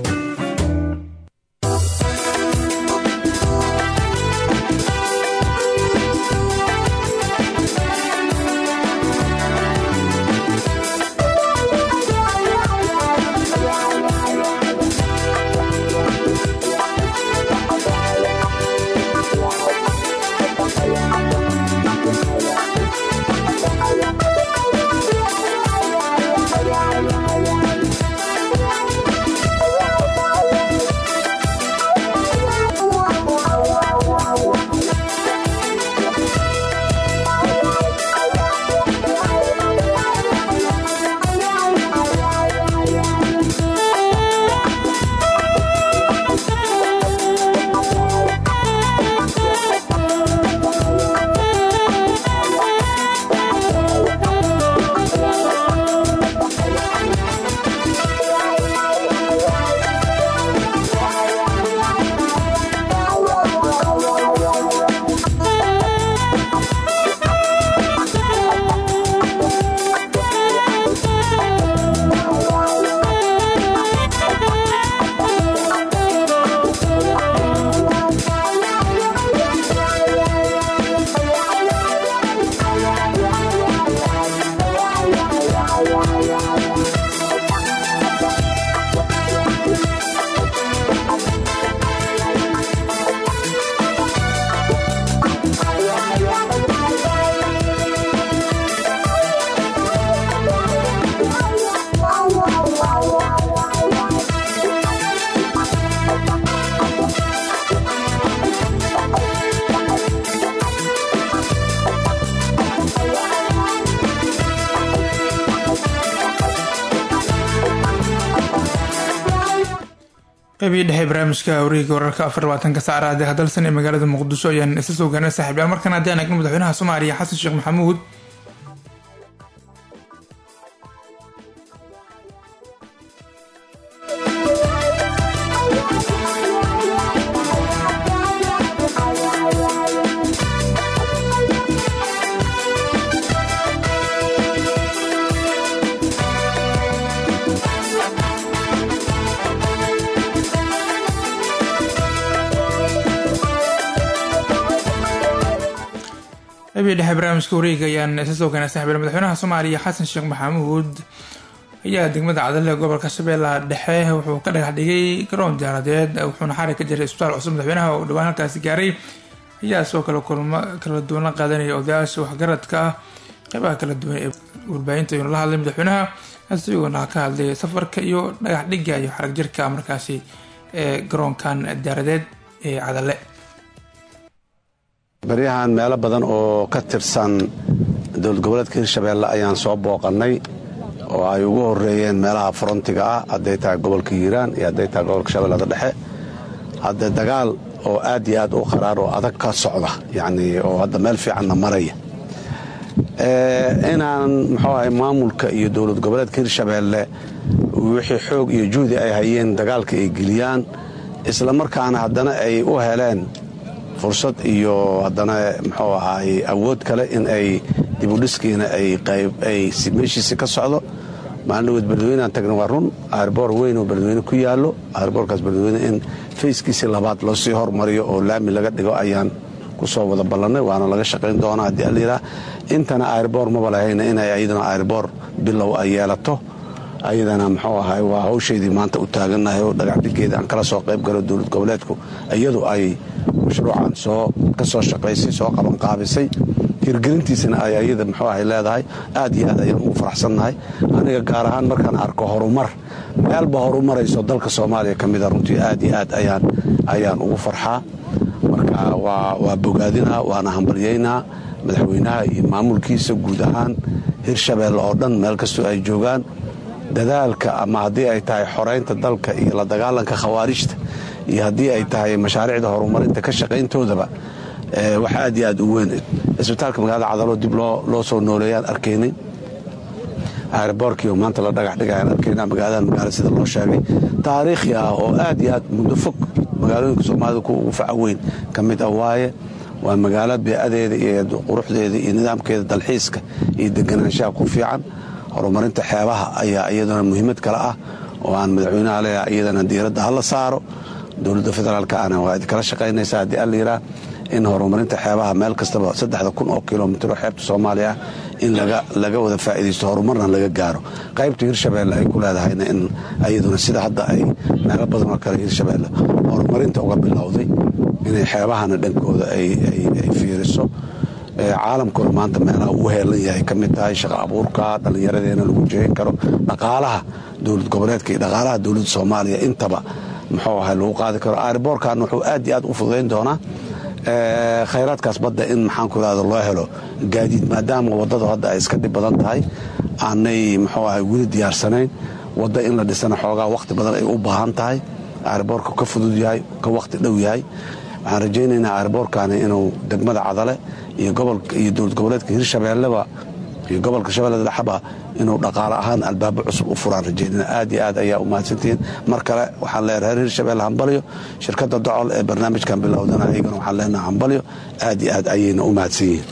qeybii dhexe barnaamijka wareega wararka afar labaatanka saacraade hadalsan ee magaalada muqdisho ayaan isla soo gaarnay saaxiibyaal markan haddii aan eegno madaxweynaha soomaaliya xasan sheekh maxamuud qabii dhexe barnaamijka wareega ayaan isa soo keenay saxbiil madaxweynaha soomaaliya xasan sheekh maxamuud ayaa degmada cadale gobolka shabeellaha dhexe wuxuu ka dhagax dhigay garoon diyaaradeed wuxuuna xarig ka jiray isbitaal cusub madaxweynaha oo dhawaan halkaasi gaaray ayaa soo kale kulmo kala duwan la qaadanaya odayaasha waxgaradka ah qeybaha kala duwan ee warbaahinta ayuuna la hadlay madaxweynaha isagoona ka hadlay safarka iyo dhagax dhiga iyo xarag jirka markaasi ee garoonkan diyaaradeed ee cadale baryahan meelo badan oo ka tirsan dowlad goboleedka hirshabeelle ayaan soo booqannay oo ay ugu horeeyeen meelaha frontiga ah hadday tahay gobolka hiiraan iyo hadday tahay gobolka shabeellada dhexe hadde dagaal oo aad iyo aad u qaraar oo adag ka socda yacnii oo hadda meel fiicanna maraya inaan muxuu ahay maamulka iyo dowlad goboleedka hirshabeelle wixii xoog iyo juhdi ay hayeen dagaalka ay geliyaan isla markaana haddana ay u heleen fursad iyo haddana muxuu ahaay awood kale in ay dibudhiskiina ay meeshiisi ka socdo maalinaweed beledweyneaan tagna waa run aarboor weyn oo beledweyne ku yaallo aarboorkaas beledweyne in fayskiisii labaad loo sii hormariyo oo laami laga dhigo ayaan kusoo wada ballannay waana laga shaqayn doonaa haddii allayidhaah intana airboor maba lahayna inay ayadana airboor bilow ay yeelato ayadana muxuu ahay waa hawshaydii maanta u taagannahay oo dhagacdhigeeda aan kala soo qayb galo dowlad goboleedku iyadu ay mashruucan soo ka soo shaqaysay soo qabanqaabisay hirgelintiisana ay ayada muxuu ahay leedahay aad iyo aad ayaan ugu faraxsannahay aniga gaar ahaan markaan arko horumar meelba horumarayso dalka soomaaliya ka mida runtii aad iyo aad ayaan ayaan ugu farxaa marka waa bogaadinaa waana hambalyaynaa madaxweynaha iyo maamulkiisa guud ahaan hirshabeelle oo dhan meel kastoo ay joogaan dadaalka ama haddii ay tahay xoraynta dalka iyo la dagaalanka khawaarijta iyo haddii ay tahay mashaariicda horumarinta ka shaqayntoodaba wax aad iyo aad u weyn isbitaalka magaalada cadaloo dib loo soo nooleeyaan arkaynay airboorkiio maanta la dhagax dhigayaan arkaynaa magaaladan magaalo sida loo sheegay taariikhi ah oo aad iyo aad muddo fog magaalooyinka soomaalida kuwa ugu faca weyn ka mid ah waaye waa magaalo beecadeeda iyo quruxdeeda iyo nidaamkeeda dalxiiska iyo deganaanshaha ku fiican horumarinta xeebaha ayaa iyaduna muhiimad kale ah oo aan madaxweynaha leeyahay iyadana diiradda hala saaro dowladda federaalka ana waa idinkala shaqaynaysaa haddii allayidhaah in horumarinta xeebaha meel kastaba saddexda kun oo kilomitro xeebta soomaaliya ah in laga wada faa'iidaysto horumarna laga gaaro qaybta hirshabeelle ay ku leedahayna in iyaduna sida hadda ay meelo badan oo kale hirshabeelle horumarinta uga bilowday inay xeebahana dhankooda ay fiiriso caalamkuna maanta meelaha uu heelan yahay ka mid tahay shaqa abuurka dhallinyaradeena lagu jeehin karo dhaqaalaha dowlad goboleedka iyo dhaqaalaha dowladda soomaaliya intaba muxuu ahay lagu qaadi karo airboorkan wuxuu aad iyo aad u fududayn doonaa khayraadkaas badda in maxaanku irahda loo helo gaadiid maadaama waddadu hadda ay iska dhib badan tahay aanay muxuu ahay weli diyaarsanayn wadda in la dhisana xoogaa wakhti badan ay u baahan tahay airboorka ka fudud yahay ka wakhti dhow yahay waxaan rajaynaynaa airboorkani inuu degmada cadale iyo iyo dowlad goboleedka hirshabeelleba iyo gobolka shabeellada dhexaba inuu dhaqaale ahaan albaabo cusub u furaan rajaynana aad iyo aad ayaa u mahadsantihiin mar kale waxaan leeyahay reer hirshabeelle hambalyo shirkadda docol ee barnaamijkan bilowdana iyagana waxaan leenaha hambalyo aad iyo aad ayayna u mahadsan yihiin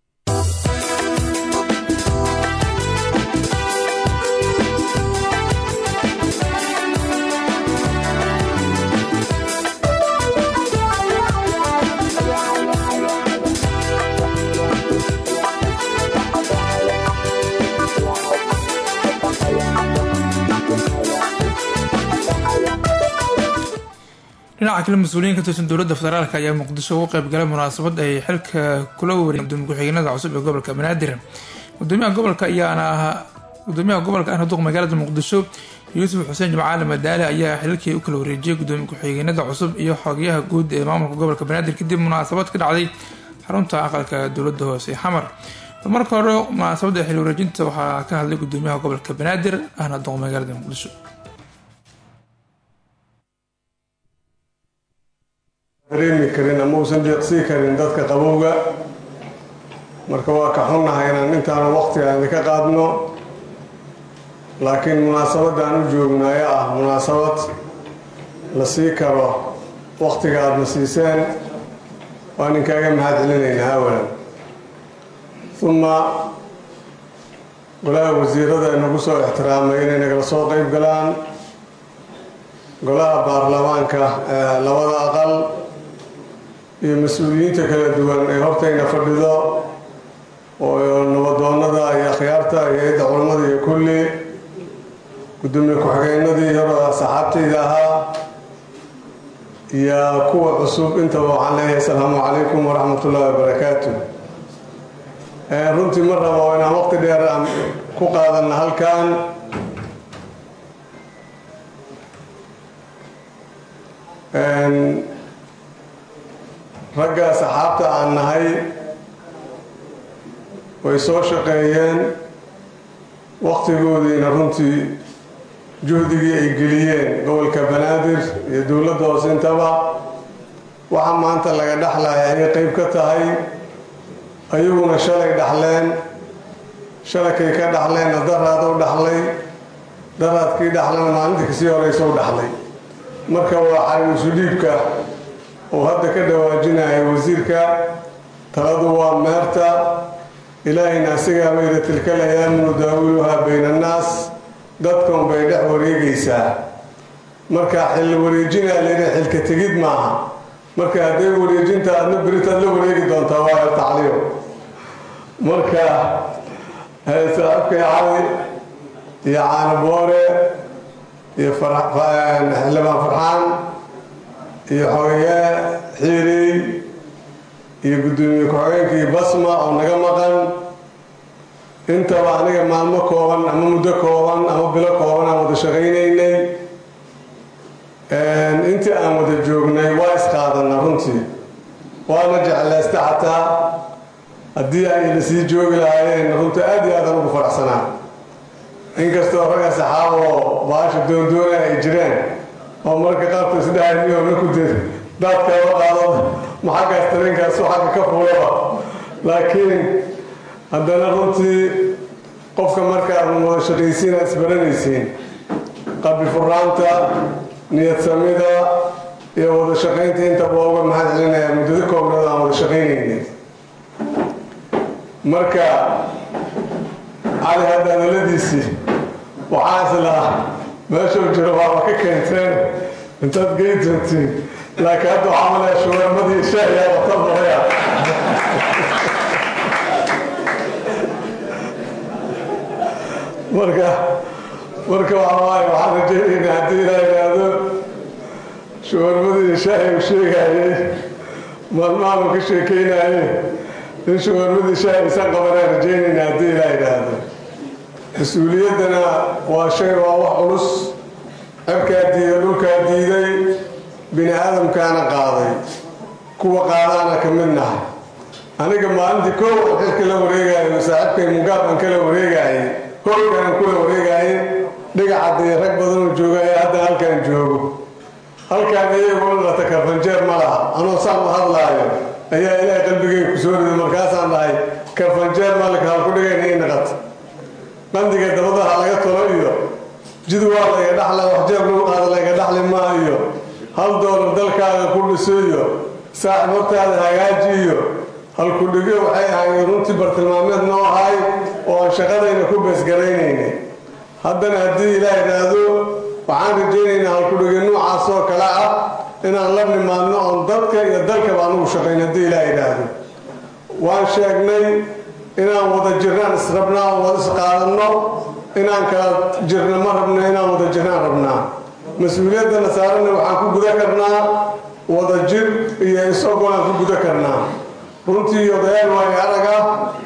dhinaca kale mas-uuliyiin ka tirsan dowladda federaalk ayaa muqdisho ugu qayb galay munaasabad ay xilka kula wareegeen gudoomiye ku-xigeenada cusub ee gobolka banaadir gudoomiyaha gobolka ayaana ahaa gudoomiyaha gobolka ahna duq magaalada muqdisho yuusuf xuseen jimcaali madaale ayaa xilkii u kala wareejiyay gudoomiye ku-xigeenada cusub iyo xogayaha guud ee maamulka gobolka banaadir kadib munaasabad ka dhacday xarunta aqalka dowladda hoose ee xamar marka hore munaasabadda xil wareejinta waxaa ka hadlay gudoomiyaha gobolka banaadir ahna duq magaalada muqdisho dareemi karin ama uusan deeqsii karin dadka qabowga marka waa ka xunnahay inaan intaanu waqtigaan idinka qaadno laakiin munaasabadda aan u joogno ayaa ah munaasabad la sii karo waqtiga aadna siiseen waan inkaaga mahad celinaynaa awalan uma golaha wasiirada inagu soo ixtiraamay inay nagala soo qayb galaan golaha baarlamaanka ee labada aqal iyo mas-uuliyiinta kala duwan ee hortayna fadhido oo nabadoonnada iyo akhyaarta iyo hay-adda culammada iyo kulli gudoomiye ku-xigeenadii hore saxaabtayda ahaa iyo kuwa cusub intaba waxaan leeyahay asalaamu calaykum waraxmat ullahi wabarakaatu runtii ma rabo inaan waqti dheer aan ku qaadanna halkan ragga saxaabta aan nahay way soo shaqeeyeen waqtigoodiina runtii juhdigii ay geliyeen gobolka banaadir iyo dowladda hoose intaba waxa maanta laga dhexlaya ayay qeyb ka tahay ayaguna shalay dhaxleen shalakay ka dhaxleenna daraad u dhaxlay daraadkii dhaxlana maalintii kasii horeysa u dhaxlay marka waa xariisu dhiibka oo hadda ka dhawaajinaya wasiirka taladu waa meerta ilaahayna asigaa bayda tilka layaamu daawiluhaa bayna annaas dadkan bay dhex wareegaysaa marka xil wareejinaa layidhi xilka tegid maaha marka hadday wareejinta adna beritaad la wareegi doontaa waa tacliyo marka saaxibkay cali iyo caani boore iyo xildhibaan farxaan iyo xogeeye xiirey iyo guddoomiye ku-xigeenkii basma oo naga maqan intaba aniga maalmo kooban ama muddo kooban ama bilo kooban aan wada shaqaynaynay intii aan wada joognay waa isqaadanna runtii waana jeclaysta xataa haddii ay la sii joogi lahaayeen runtii aad iyo aadaan ugu faraxsanaa inkastoo ragga saxaaboo baasha doondoona ay jireen oo marka qaarku isdhaamiyoona ku dir daadkaaba qaado maxaggaas tareenkaasu xagga ka fuulaba laakiin haddana runtii qofka markaad wada shaqaysiin aad isbaranaysiin qabri furaanta niyad samida iyo wada shaqaynta intaba uga mahad celinayaa muddado koobnada aan wada shaqaynaynay marka cali hadda hadaladiisii waxaa islaa meeshuu jiro waaba ka keenteen intaad gey doontiin laakiin hadda waxaa malaya shuwarmadii shaahiyaa wata maraya marka marka waxawaaye waxaan rajaynaynaa haddii ilaa yidhaahdo shuwarmadii shaahi uu sheegayay maalmahan uu ka sheekeynayay in shuwarmadii shaahi isan qabanaan rajaynaynaa haddii ilaa yidhaahdo mas-uuliyaddana waa shay waa wax culus cirkaa diiday dhulkaa diiday bini aadamkaana qaaday kuwa qaadaana ka mid nahay aniga maalintii koow xilka la wareegayo saaxiibkay mugaabaan kala wareegaayay howlkaan kula wareegaayay dhigacadaiyo rag badanoo joogaya hadda halkaan joogo halkaan iyagoo lata karfanjeer ma laha anoo saan u hadlaayo ayaa ilaahay qalbigay ku soo riday markaasaan dhahay karfanjeer malika halku dhigayna i naqat qandiga dabadaha laga tolo iyo jid waa layga dhaxla waxjeeb lagu qaada layga dhaxli maa iyo hal doolar dalkaaga ku dhiso iyo saaxib hortaada hagaaji iyo halkudhigyo waxay ahaayeen runtii bartilmaameed noo ahay oo aan shaqadayna ku beesgaraynaynay haddana haddii ilaah idhaahdo waxaan rajaynaynaa halkudhigyo noocaas oo kale ah inaan la nimaadno oon dadka iyo dalkaba anugu shaqayn haddii ilaah idhaahdo waan sheegnay inaan wada jirnaan israbnaa oo wada isqaadanno inaan kala jirna ma rabno inaan wada jirnaan rabnaa mas-uuliyaddana saarana waxaan ku guda karnaa wada jir iyo is-ogolaan ku guda karnaa runtii odayaal waayo arag ah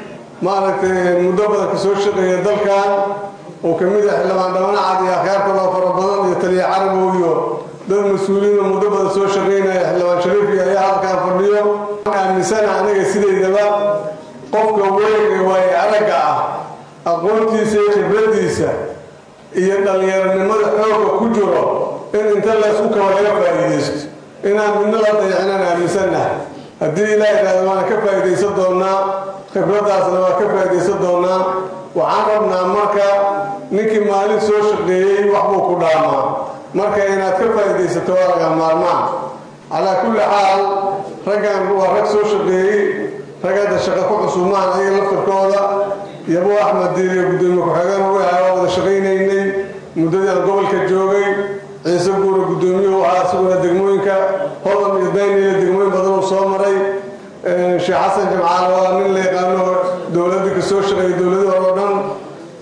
maaragtay muddo badan ka soo shaqeeya dalkan oo ka mid ah xildhibaan dhabanacad iyo akhyaarta loo fara badan iyo taliya carabow iyo dad mas-uuliyiin oo muddo badan soo shaqaynaya xildhibaan shariifki ayaa halkaan fadhiyo aaminsana aniga sidaydaba qofka weyn ee waayo aragga ah aqoontiisa iyo khibradiisa iyo dhallinyaronimada xooga ku jiro in inta laysku kaba laga faa'iidaysto inaan midna la dayacinaan aaminsannahay haddii ilaah idhahdo waana ka faa'iidaysan doonaa khibraddaasna waa ka faa'iidaysan doonaa waxaan rabnaa marka ninkii maalin soo shaqeeyey waxbuu ku dhaamaa marka inaad ka faa'iidaysato waa laga maarmaan calaa kulli xaal raggan waa rag soo shaqeeyey rag hadda shaqo ku cusumaan ayaga laftarkooda yabo axmed diiriyo guddoomiye ku-xigeen ugu ahaa waa wada shaqaynaynay muddadii aan gobolka joogay ciise guura guddoomiyuhu ahaa isaguna degmooyinka hodan iyo dayniyo degmooyin badan uu soo maray sheekh xasan jimcaale waa nin la yaqaano dowladda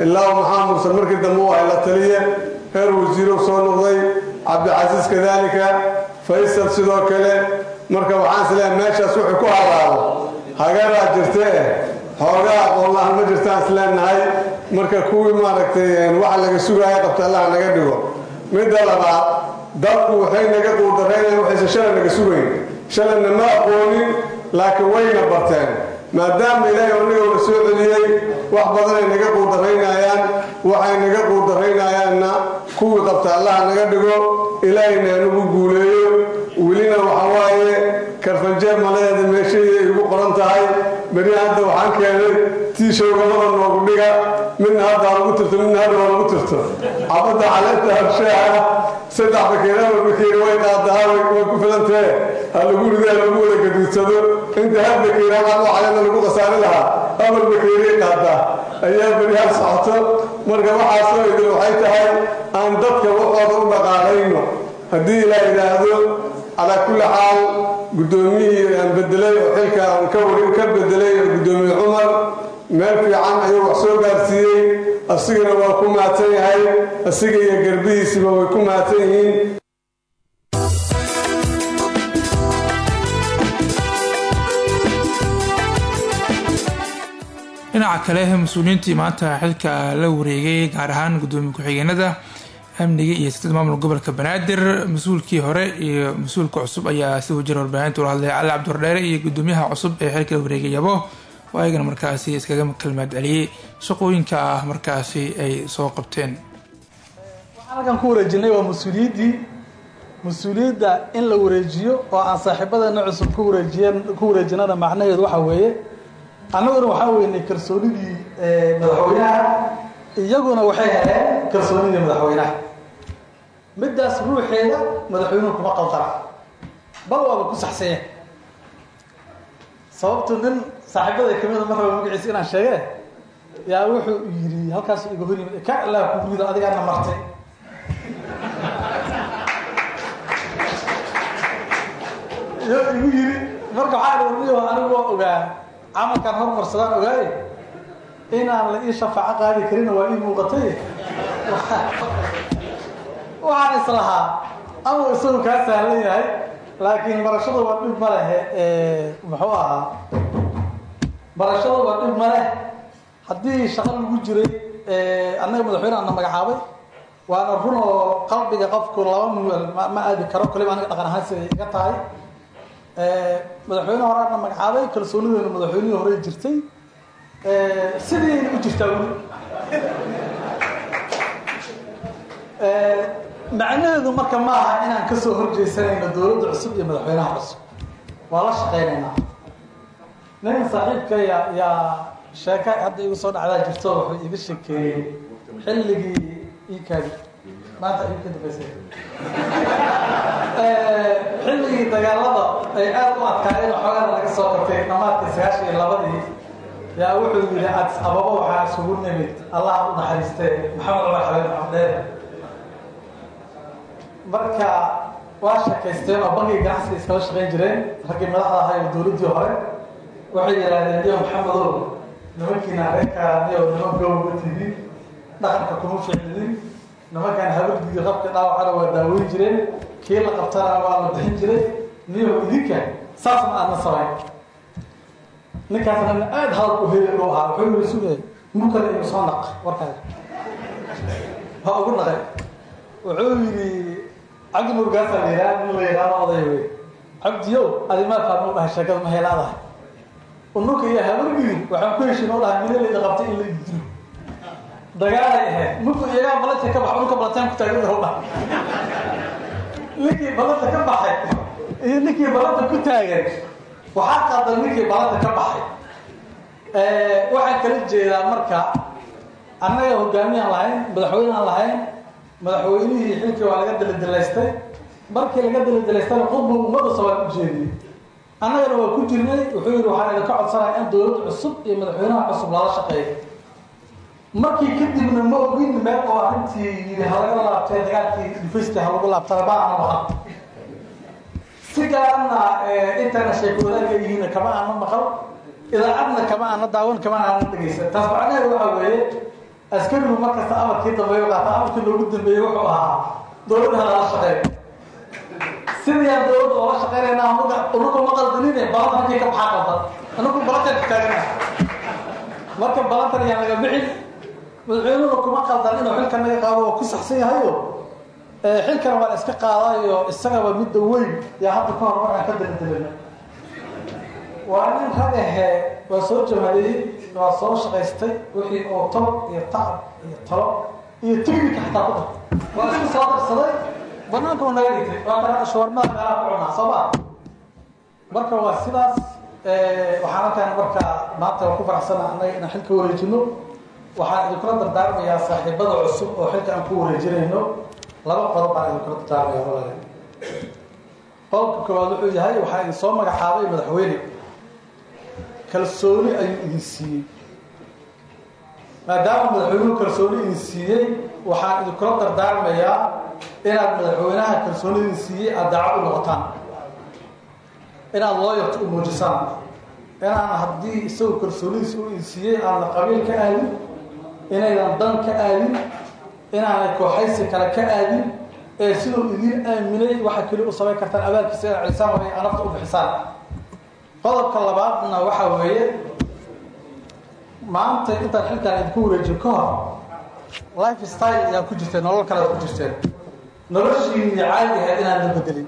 ilaa maxaa muuse markii dambe u ay la taliye heer wasiirow soo noqday cabdicasiis kadaalika faysal sidoo kale marka waxaan isleeyahay meeshaas wuxuu ku halaabo hagaraa jirtee xoogaa aqoonlahan ma jirtaan isleenahay marka kuwii maaragtay waxa laga sugaaya qabta allaha naga dhigo midda labaad dadku waxay naga quudaraynayan waxaysan shalay naga sugayn shalayna ma aqoonin laakiin wayna barteen maadaama ilaahay onagowna soo celiyey wax badanay naga quudaraynayaan waxay naga quudaraynayaanna kuwii qabta allaha naga dhigo ilaahayna hanugu guuleeyo welina waxa waaye karfanjeeb maladeeda meeshayda ay igu qoran tahay beri hadda waxaan keenay tiishowgamada noogu dhiga midna hadda ha lagu tirto midna hadda ha lagu tirto cabadda caleenta habshaaha saddex bakeeraba bakeeri way qaadahaa way ku filantee ha lagu rido ha lagu wada gaduudsado inta hal bakeeri hal caleena lagu khasaari lahaa afar bakeeriy qaadaa ayaa beri hal socoto marka waxaasoo idin waxay tahay aan dadka waxooda u dhaqaalayno haddii ilaa yidhaahdo calaa kulli xaal guddoomiyihii aan bedelay oo xilka aan ka wari ka bedelay guddoomiye cumar meel fiican ayuu wax soo gaarsiiyey asigana waa ku mahadsan yahay asiga iyo garbihiisiba way ku mahadsan yihiin dhinaca kale mas-uuliyiintii maanta xilka la wareegay gaar ahaan gudoomiye ku-xigeenada amniga iyo sitad maamul gobolka banaadir mas-uulkii hore iyo mas-uulka cusub ayaa si wajir warbaahinta ula hadlay cali cabdurdheere iyo gudoomiyaha cusub ee xilka la wareegay yabo oo ayagana markaasi iskaga kalmaad celiyey shaqooyinka ah markaasi ay soo qabteen waxaan halkan ku wareejinay waa mas-uuliyaddii mas-uuliyadda in la wareejiyo oo aan saaxiibadeena cusub ku wareejiyen ku wareejinana macnaheedu waxa weeye annaguna waxaa weynay kalsoonidii madaxweynaha iyaguna waxay heleen kalsoonidii madaxweynaha middaas ruuxeeda madaxweynuhu kuma qaldara bal waaba ku saxsanyeen sababtu nin saaxiibada kamida mar raba magaciisa inaan sheege yaa wuxuu yidhi halkaas iga hor yimid ka ilaa kugu rido adigaana martay iyo igu yidhi marka waxaa dhniyo anigu waa ogaa camalkaan hormarsadaan ogaaye inaan la ii shafaaco qaadi karina waa ii muuqatay waxaan islahaa ama isagu kaa sahlan yahay laakiin barashada waa dhib ma lehe muxuu ahaa barashada waa dhib ma leh haddii shaqo lagu jiray annaga madaxweyne ana magacaabay waana run oo qalbiga qofku laba muel ma aadi karo kaliba aniga dhaqan ahaan siday iga tahay madaxweyne hore ana magacaabay kalsoonideenu madaxweynihii hore jirtay sidii u jirtaa weli macnaheedu marka ma aha inaan kasoo horjeysanayno dowladda cusub iyo madaxweynaha cusub waa la shaqaynaynaa nin saaxiibka ya yaa sheeka hadda igu soo dhacdaa jirto wuxuu iga sheekeeyey xilligii ikaadi maanta ayuu ka dambaysay xilligii dagaalada ay aada u adkaayeen xoogaana laga soo qabtay dhamaadkii sagaashan iyo labadii yaa wuxuu yidhi adis ababa waxaa isugu nimid allah u naxariistee maxamed cumar xabeen maxamdheer marka waa sheekaysteen oo bankiga ganacsiga iskala shaqayn jireen raggii madaxda ahaa iyo dowladdii hore waxay yidhaahdeen niyo maxamedow nimankiina reerkaa niyo niman gowga tidin dhaqanka kuma ficlinin nimankaan habardiidi qabka dhaawacana waa daaweyn jireen kii la qabtana waa la bixin jiray niyo idinka saas ma aadna samayn ninkaasna aada hadal u heli u ahaa wuxuu yiri sugay mukale igu soo naq warkaaga waa ugu naqay wuxuu yidhi cabdi murgaasa la yidhaha nin la yidhaahdo oday wey cabdiyow adimaa fahmo dhahay sheekada ma helaadahay unuka iyo habargiri waxaan ku heshin oo dhahay milalayda qabtay in la dilo dagaalay ahayd ninku iyagaa balanta ka bax unuka balantaan ku taagan yahow dhahay ninkii balanta ka baxay iyo ninkii balanta ku taagan waxaa qaldan ninkii balanta ka baxay waxaan kala jeedaa marka annaga hogaamiyaan lahayn madaxweynaan lahayn madaxweynihii xilkii waa laga daladilaystay markii laga daladilaystana qudbu ummadda soomaal u jeediyey annagana waa ku jirnay wuxuu yidhi waxaan idinka codsanaya in dowlad cusub iyo madaxweynaha cusub lala shaqeeyo markii kadibna ma ogin meel oo arrintii yidhi halaga laabtay dagaalkii dhufaysta ha lagu laabtana ma aana maqan si gaarana intayna sheeko wadaagga yihiina kama aana maqal idaacadna kama aana daawan kama aana dhegaysan taas macnaheedu waxaa weeye askarigu markasta amarkii dambeeyo qaata amarkii loogu dambeeyey wuxuu ahaa dowladda lala shaqeeyo sidii aan dowladda oola shaqeynayna unugu ma qaldanine balanta halkii ka baxaa qaldan anagu balantan taagana marka balantan ayaan laga bixin madaxweynuhu kuma qaldan inuu xilkan naga qaado waa ku saxsan yahayo xilkan waa la iska qaadayo isagaba midda weyn yaa hadda ka hor waxaan ka daladelana waa nin rag ahee waa soo jamaaleeyey waa soo shaqaystay wixii oo tol iyo tacab iyo talo iyo tignika xataa ku dar waa isku soo darsaday banaanka naga dhigtay waa kana shawarmada meelaha ku cunaa soo ma marka waa sidaas waxaan halkaan marka maanta waa ku faraxsana annaga inaan xilka wareejino waxaan idinkula dardaarmayaa saaxiibada cusub oo xilka aan ku wareejinayno laba qodob baan idinkula dardaarmaya walaalayaal qodobka koowaad wuxuu yahay waxaa idin soo magacaabay madaxweyne kalsooni ayuu idin siiyey maadaama madaxweynuhu kalsooni idin siiyey waxaan idinkula dardaarmayaa inaad madaxweynaha kalsooni idin siiyey aad daacad u noqotaan inaad looyarta u muujisaan inaan haddii isagu kalsoonidiisa u idin siiyey aadna qabiil ka aadin inaydan dan ka aadin inaanay kooxaysi kale ka aadin ee siduu idiin aaminay waxa keli u samayn kartaan abaalkiisa inaad celisaan way anafta u bixisaan qodobka labaadna waxa weeye maanta intaan xilkaan idinku wareejiyo ka hor life style ayaan ku jirteen nolol kale ku jirteen noloshiini caadi ahayd inaan la bedelin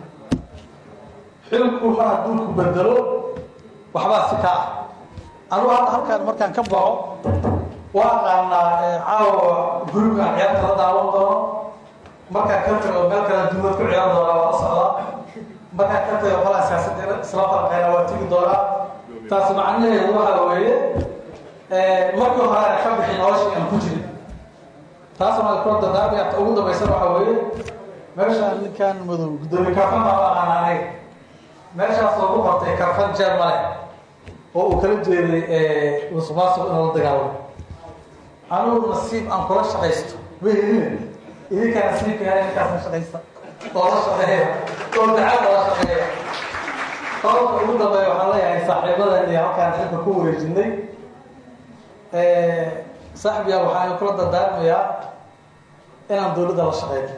xilku mar hadduu ku bedelo waxbaa si ka ah anugu hadda halkaan markaan ka baxo waa aqaanaa caawa guriga ciyaarta la daawan doono markaan ka tago meel kale duumad ku ciyaar doonaa waa la socdaa markaan ka tago qolaa siyaasadda isla falqayna waa tigi doonaa taas macnaheedu waxa weeye markii hore aan ka bixin noloshii aan ku jirin taasna waa kula dardaarmaya ta ugu dambaysan waxa weeye meeshaan ninkan madow gudoomiye karfan baa la aqaana aniga meeshaas oo ku qortay karfan jeer male oo uu kala jeeday musuqmaasuq inuu la dagaalamo anugu nasiib aan kula shaqaysto ma helin idinkaa nasiibka yahay ninkaasna shaqaysta oo la shaqeeya oo dacad oo la shaqeeya qodobka ugu dambeeya waxaan leeyahay saaxiibadan iyo halkaan xilka ku wareejinay saaxibiyaa waxaan kula dardaarmayaa inaan dowladda la shaqeyno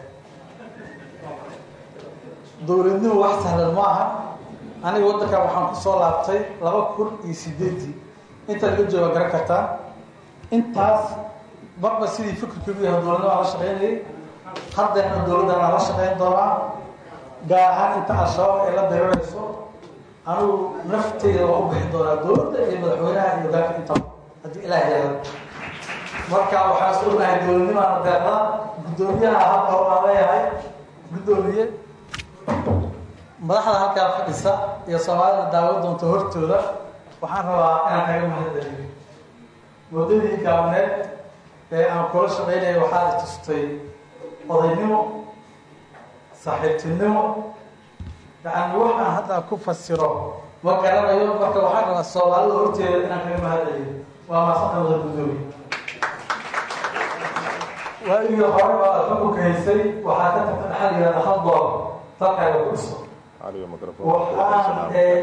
dowladnimu wax sahlan ma aha aniga waddankan waxaan ku soo laabtay laba kun iyo sideedii inta laga jooga garan kartaan intaas marba sidii fikirkaigu yahay dowladnimo aan la shaqeynayay haddeena dowladdan aan la shaqeyn doonaa gaar ahaan inta al-shabaab ay la darirayso anigu nafteyda waa u bixi doonaa dowladda iyo madaxweynaha iyo dalka intaba haddii ilaah yeelo marka waxaan is ognahay dowladnimaana deeqda guddoomiyaha halka waan leeyahay guddoomiye madaxda halkaa fadhisa iyo soomaalida daawan doonta hortooda waxaan rabaa inaan kaga mahadceliyo muddadii gaabneed ee aan kula shaqaynaya waxaad i tustay odaynimo saaxiibtinimo yacni waxaan hadda ku fasiro ma garanayo marka waxaan rabaa soomaalida horteeda inaan kaga mahadceliyo waa maasanta wada guddoomiye waagii hore oo aad xukunka haysay waxaa ka tagta dhaxal yihahda hal doolar dalkaaga ku dhiso waxaan ee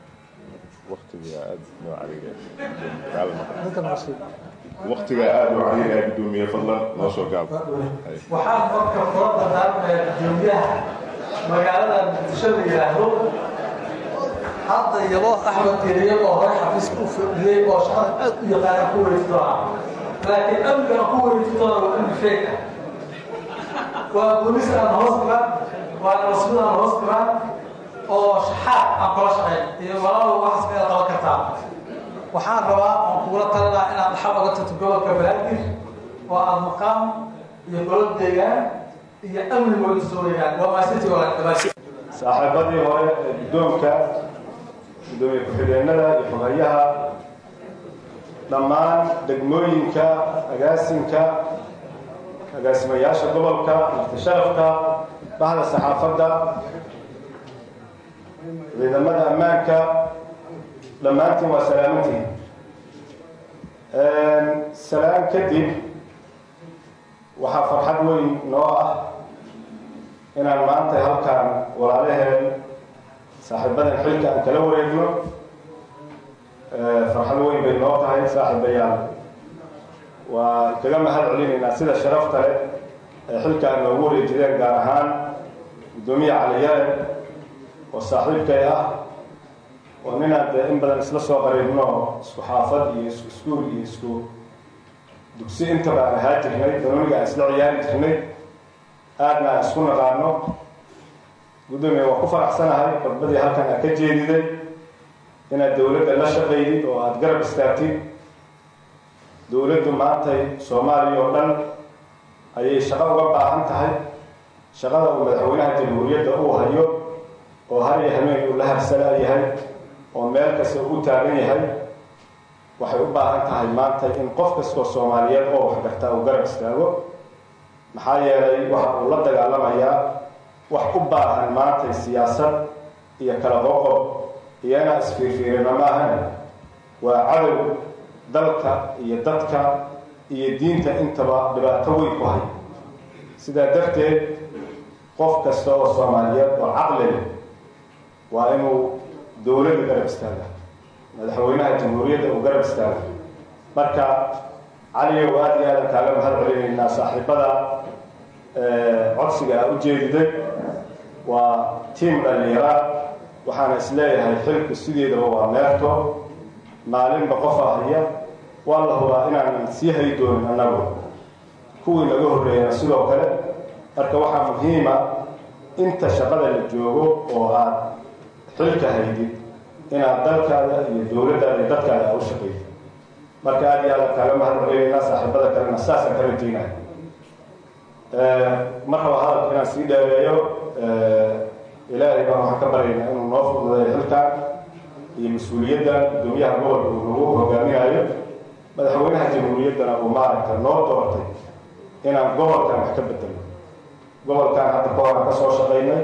waqtiga aad u cariiraya gudoomiye fadlan noo soo gaab waxaan marka kula dardaarmayaa guddoomiyaha magaalada muqdisho la yidhaahdo hadda yabo axmed iriyo oo hore xafiiska u fadhiyey oo shaqada aad u yaqaana ku wareeji doonaa laakiin amnigan ku wareeji doona waa amni feeg ah waa booliis aan hoos dhigan waa nabasmid aan hoos dhigan oo shaxaad aan kula shaqeyn iyo walaalow waxaas meela qaban kartaa waxaan rabaa oon kugula talinaa inaad dhaxal oga tagto gobolka banaadir oo aada maqaam iyo golo deegaan iyo amni wada soo weeyaan waa maasintii walaadhabaasi saaxiibadii hore ee guddoonka gudoomiye ku-xigeenada iyo xogayaha dhammaan degmooyinka agaasinka agaasimayaasha gobolka muxtasharafka bahda saxaafadda ciidamada ammaanka dhammaantiin waa salaamantiin salaan kadib waxaa farxad weyn noo ah inaan maanta halkaan walaalaheen saaxiibadan xilka aan kala wareegno farxad weyn bay noo tahay saaxiibayaal waa kaga mahad celinaynaa sida sharafta leh ee xilkaan noogu wareejideen gaar ahaan guddoomiye caliyare oo saaxiibkay ah oo ninaan dee in badan isla soo qariibno isku xaafad iyo isku iskuul iyo isku dugsi intaba aan ahaa jirnay danooniga aan isla ciyaari jirnay aadna aan isku naqaano guddoomiye waa ku faraxsanahay khudbadii halkan aad ka jeediday inaad dowladda la shaqaydid oo aada garab istaagtid dowladdu maantay soomaaliya oo dhan ayay shaqo uga baahan tahay shaqada uu madaxweynaha jamhuuriyadda uu hayo oo har iyo hameen uu la harsala yahay oo meel kasta u taagan yahay waxay u baahan tahay maanta in qof kastoo soomaaliyeed oo waxgartaa uu garab istaago maxaa yeelay waxa uu la dagaalamayaa wax u baahan maantay siyaasad iyo kala qoqob iyo inaa isfiirfiirino maahan waa cadow dalka iyo dadka iyo diinta intaba dhibaato weyn ku hay sidaa darteed qof kasta oo soomaaliyeed oo caqli leh waa inuu dowladda garab istaaga madaxweynaha jamhuuriyadda uu garab istaaga marka caliyow aada iyo aadan kaaga mahad celinaynaa saaxiibada codsiga aa u jeediday waa tiam dhalinyara waxaana isleeyahay xilku sideedaba waa meerto maalinba qofa haya waa la hubaa inaanan sii hay doonin annagu kuwii naga horreeyana sidoo kale marka waxaa muhiima inta shaqada la joogo oo aad xilka haydid inaad dalkaada iyo dowladdaada iyo dadkaada aa u shaqaydid marka aad iyo aada kaaga mahad celinaynaa saaxiibada kalena saasaan ka rajaynaya mar raba hadalka inaan sii dheereeyo ilaahay baan waxaan ka baryaynaa inuu noo fududeeyo xilkan iyo mas-uuliyadda guddoomiyaha gobolka uu nagu hogaaminayo madaxweynaha jamhuuriyaddana uu maaragta noo doortay inaan gobolkan wax ka bedelno gobolkan hadda ka horan ka soo shaqaynay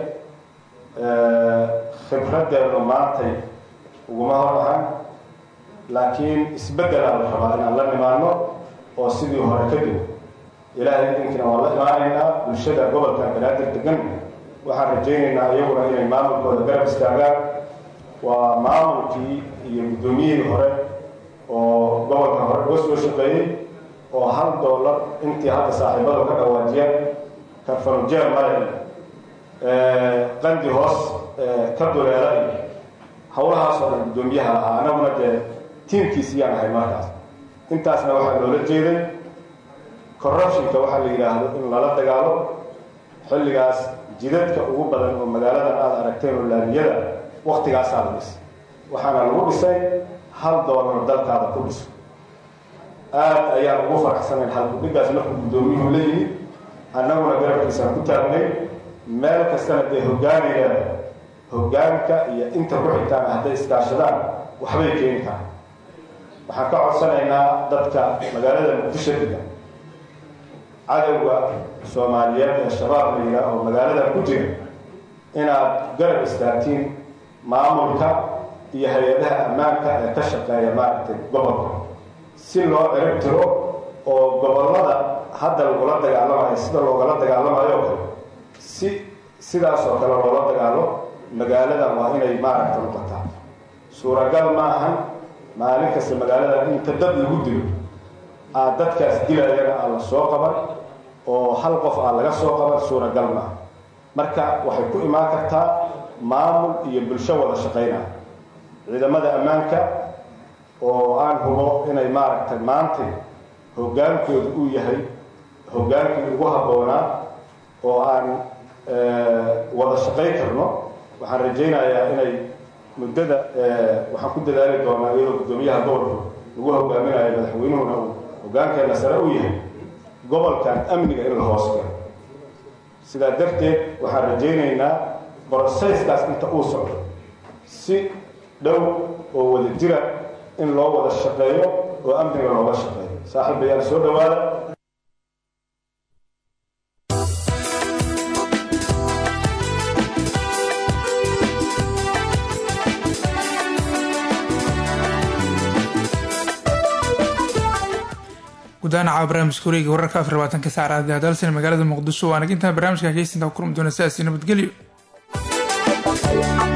khibraddeenu maantay uguma hor ahan laakiin isbeddelaa la rabaa inaan la nimaano oo sidii hore ka dib ilaahay idinkiina waan la imaanaynaa bulshada gobolkan banaadir degan waxaan rajaynaynaa iyaguna inay maamulkooda garab istaagaan waa maamulkii iyo guddoomiyihii hore oo gobolka hore uga soo shaqeeyey oo hal doolar intii hadda saaxiibadu ka dhawaajiyeen karfanujeer male qandi hoos ka duleela iyo howlahaas oo dhan guddoomiyaha ahaa anaguna dee tiimkiisiyaan ahay markaas intaasna waxaa loola jeeday corruptionka waxaa la yidhaahdo in lala dagaalo xilligaas jidadka ugu badan oo magaaladan aada aragteen oo laamiyada waktigaasaa la dhisay waxaana lagu dhisay hal doolar dalkaada ku dhiso aada ayaan ugu faraxsanayn halkudhigaas markuu guddoomiyuhu la yimid annaguna garabkiisaan ku taagnay meel kastana dee hoggaanaya hoggaanka iyo inta ku xigtaana hadday iskaashadaan waxbay keeni karaan waxaan ka codsanaynaa dadka magaalada muqdisho degan cadowga soomaaliyeed ee shabaab la yidhaah oo magaaladan ku jira inaad garab istaagtiin maamulka iyo hay-adaha ammaanka ee ka shaqeeya maaragtay gobolka si loo cirib tiro oo gobollada hadda lagula dagaalamayo sida loogala dagaalamayo o kale si sidaas oo kale loola dagaalo magaaladan waa inay maaragta noqotaa suuragal ma ahan maalin kasta magaaladan inta dad lagu dilo aad dadkaas dilayana aan la soo qaban oo hal qof aan laga soo qaban suuragal maaha marka waxay ku imaan kartaa maamul iyo bulsho wada shaqaynaya ciidamada ammaanka oo aan hubo inay maaragtay maantay hoggaankooda uu yahay hoggaankii ugu habboonaa oo aan wada shaqayn karno waxaan rajaynayaa inay muddada waxaan ku dadaali doonaa iyadoo guddoomiyaha gobolku lagu hogaaminayo madaxweynuhuna uu hoggaankeenna sare u yahay gobolkan amniga in la hoos galo sidaa darteed waxaan rajaynaynaa broseyskaas inta uu socdo si dhow oo wada jira in loo wada shaqeeyo oo amniga looga shaqeeyo saaxiib bayaan soo dhowaada gudahaan caawa barnaamijka wareega wararka afar labaatanka saacad hadalsan magaalada muqdisho waana intaan barnaamijka keysinta ku kulmi doona sidaasi nabadgelyo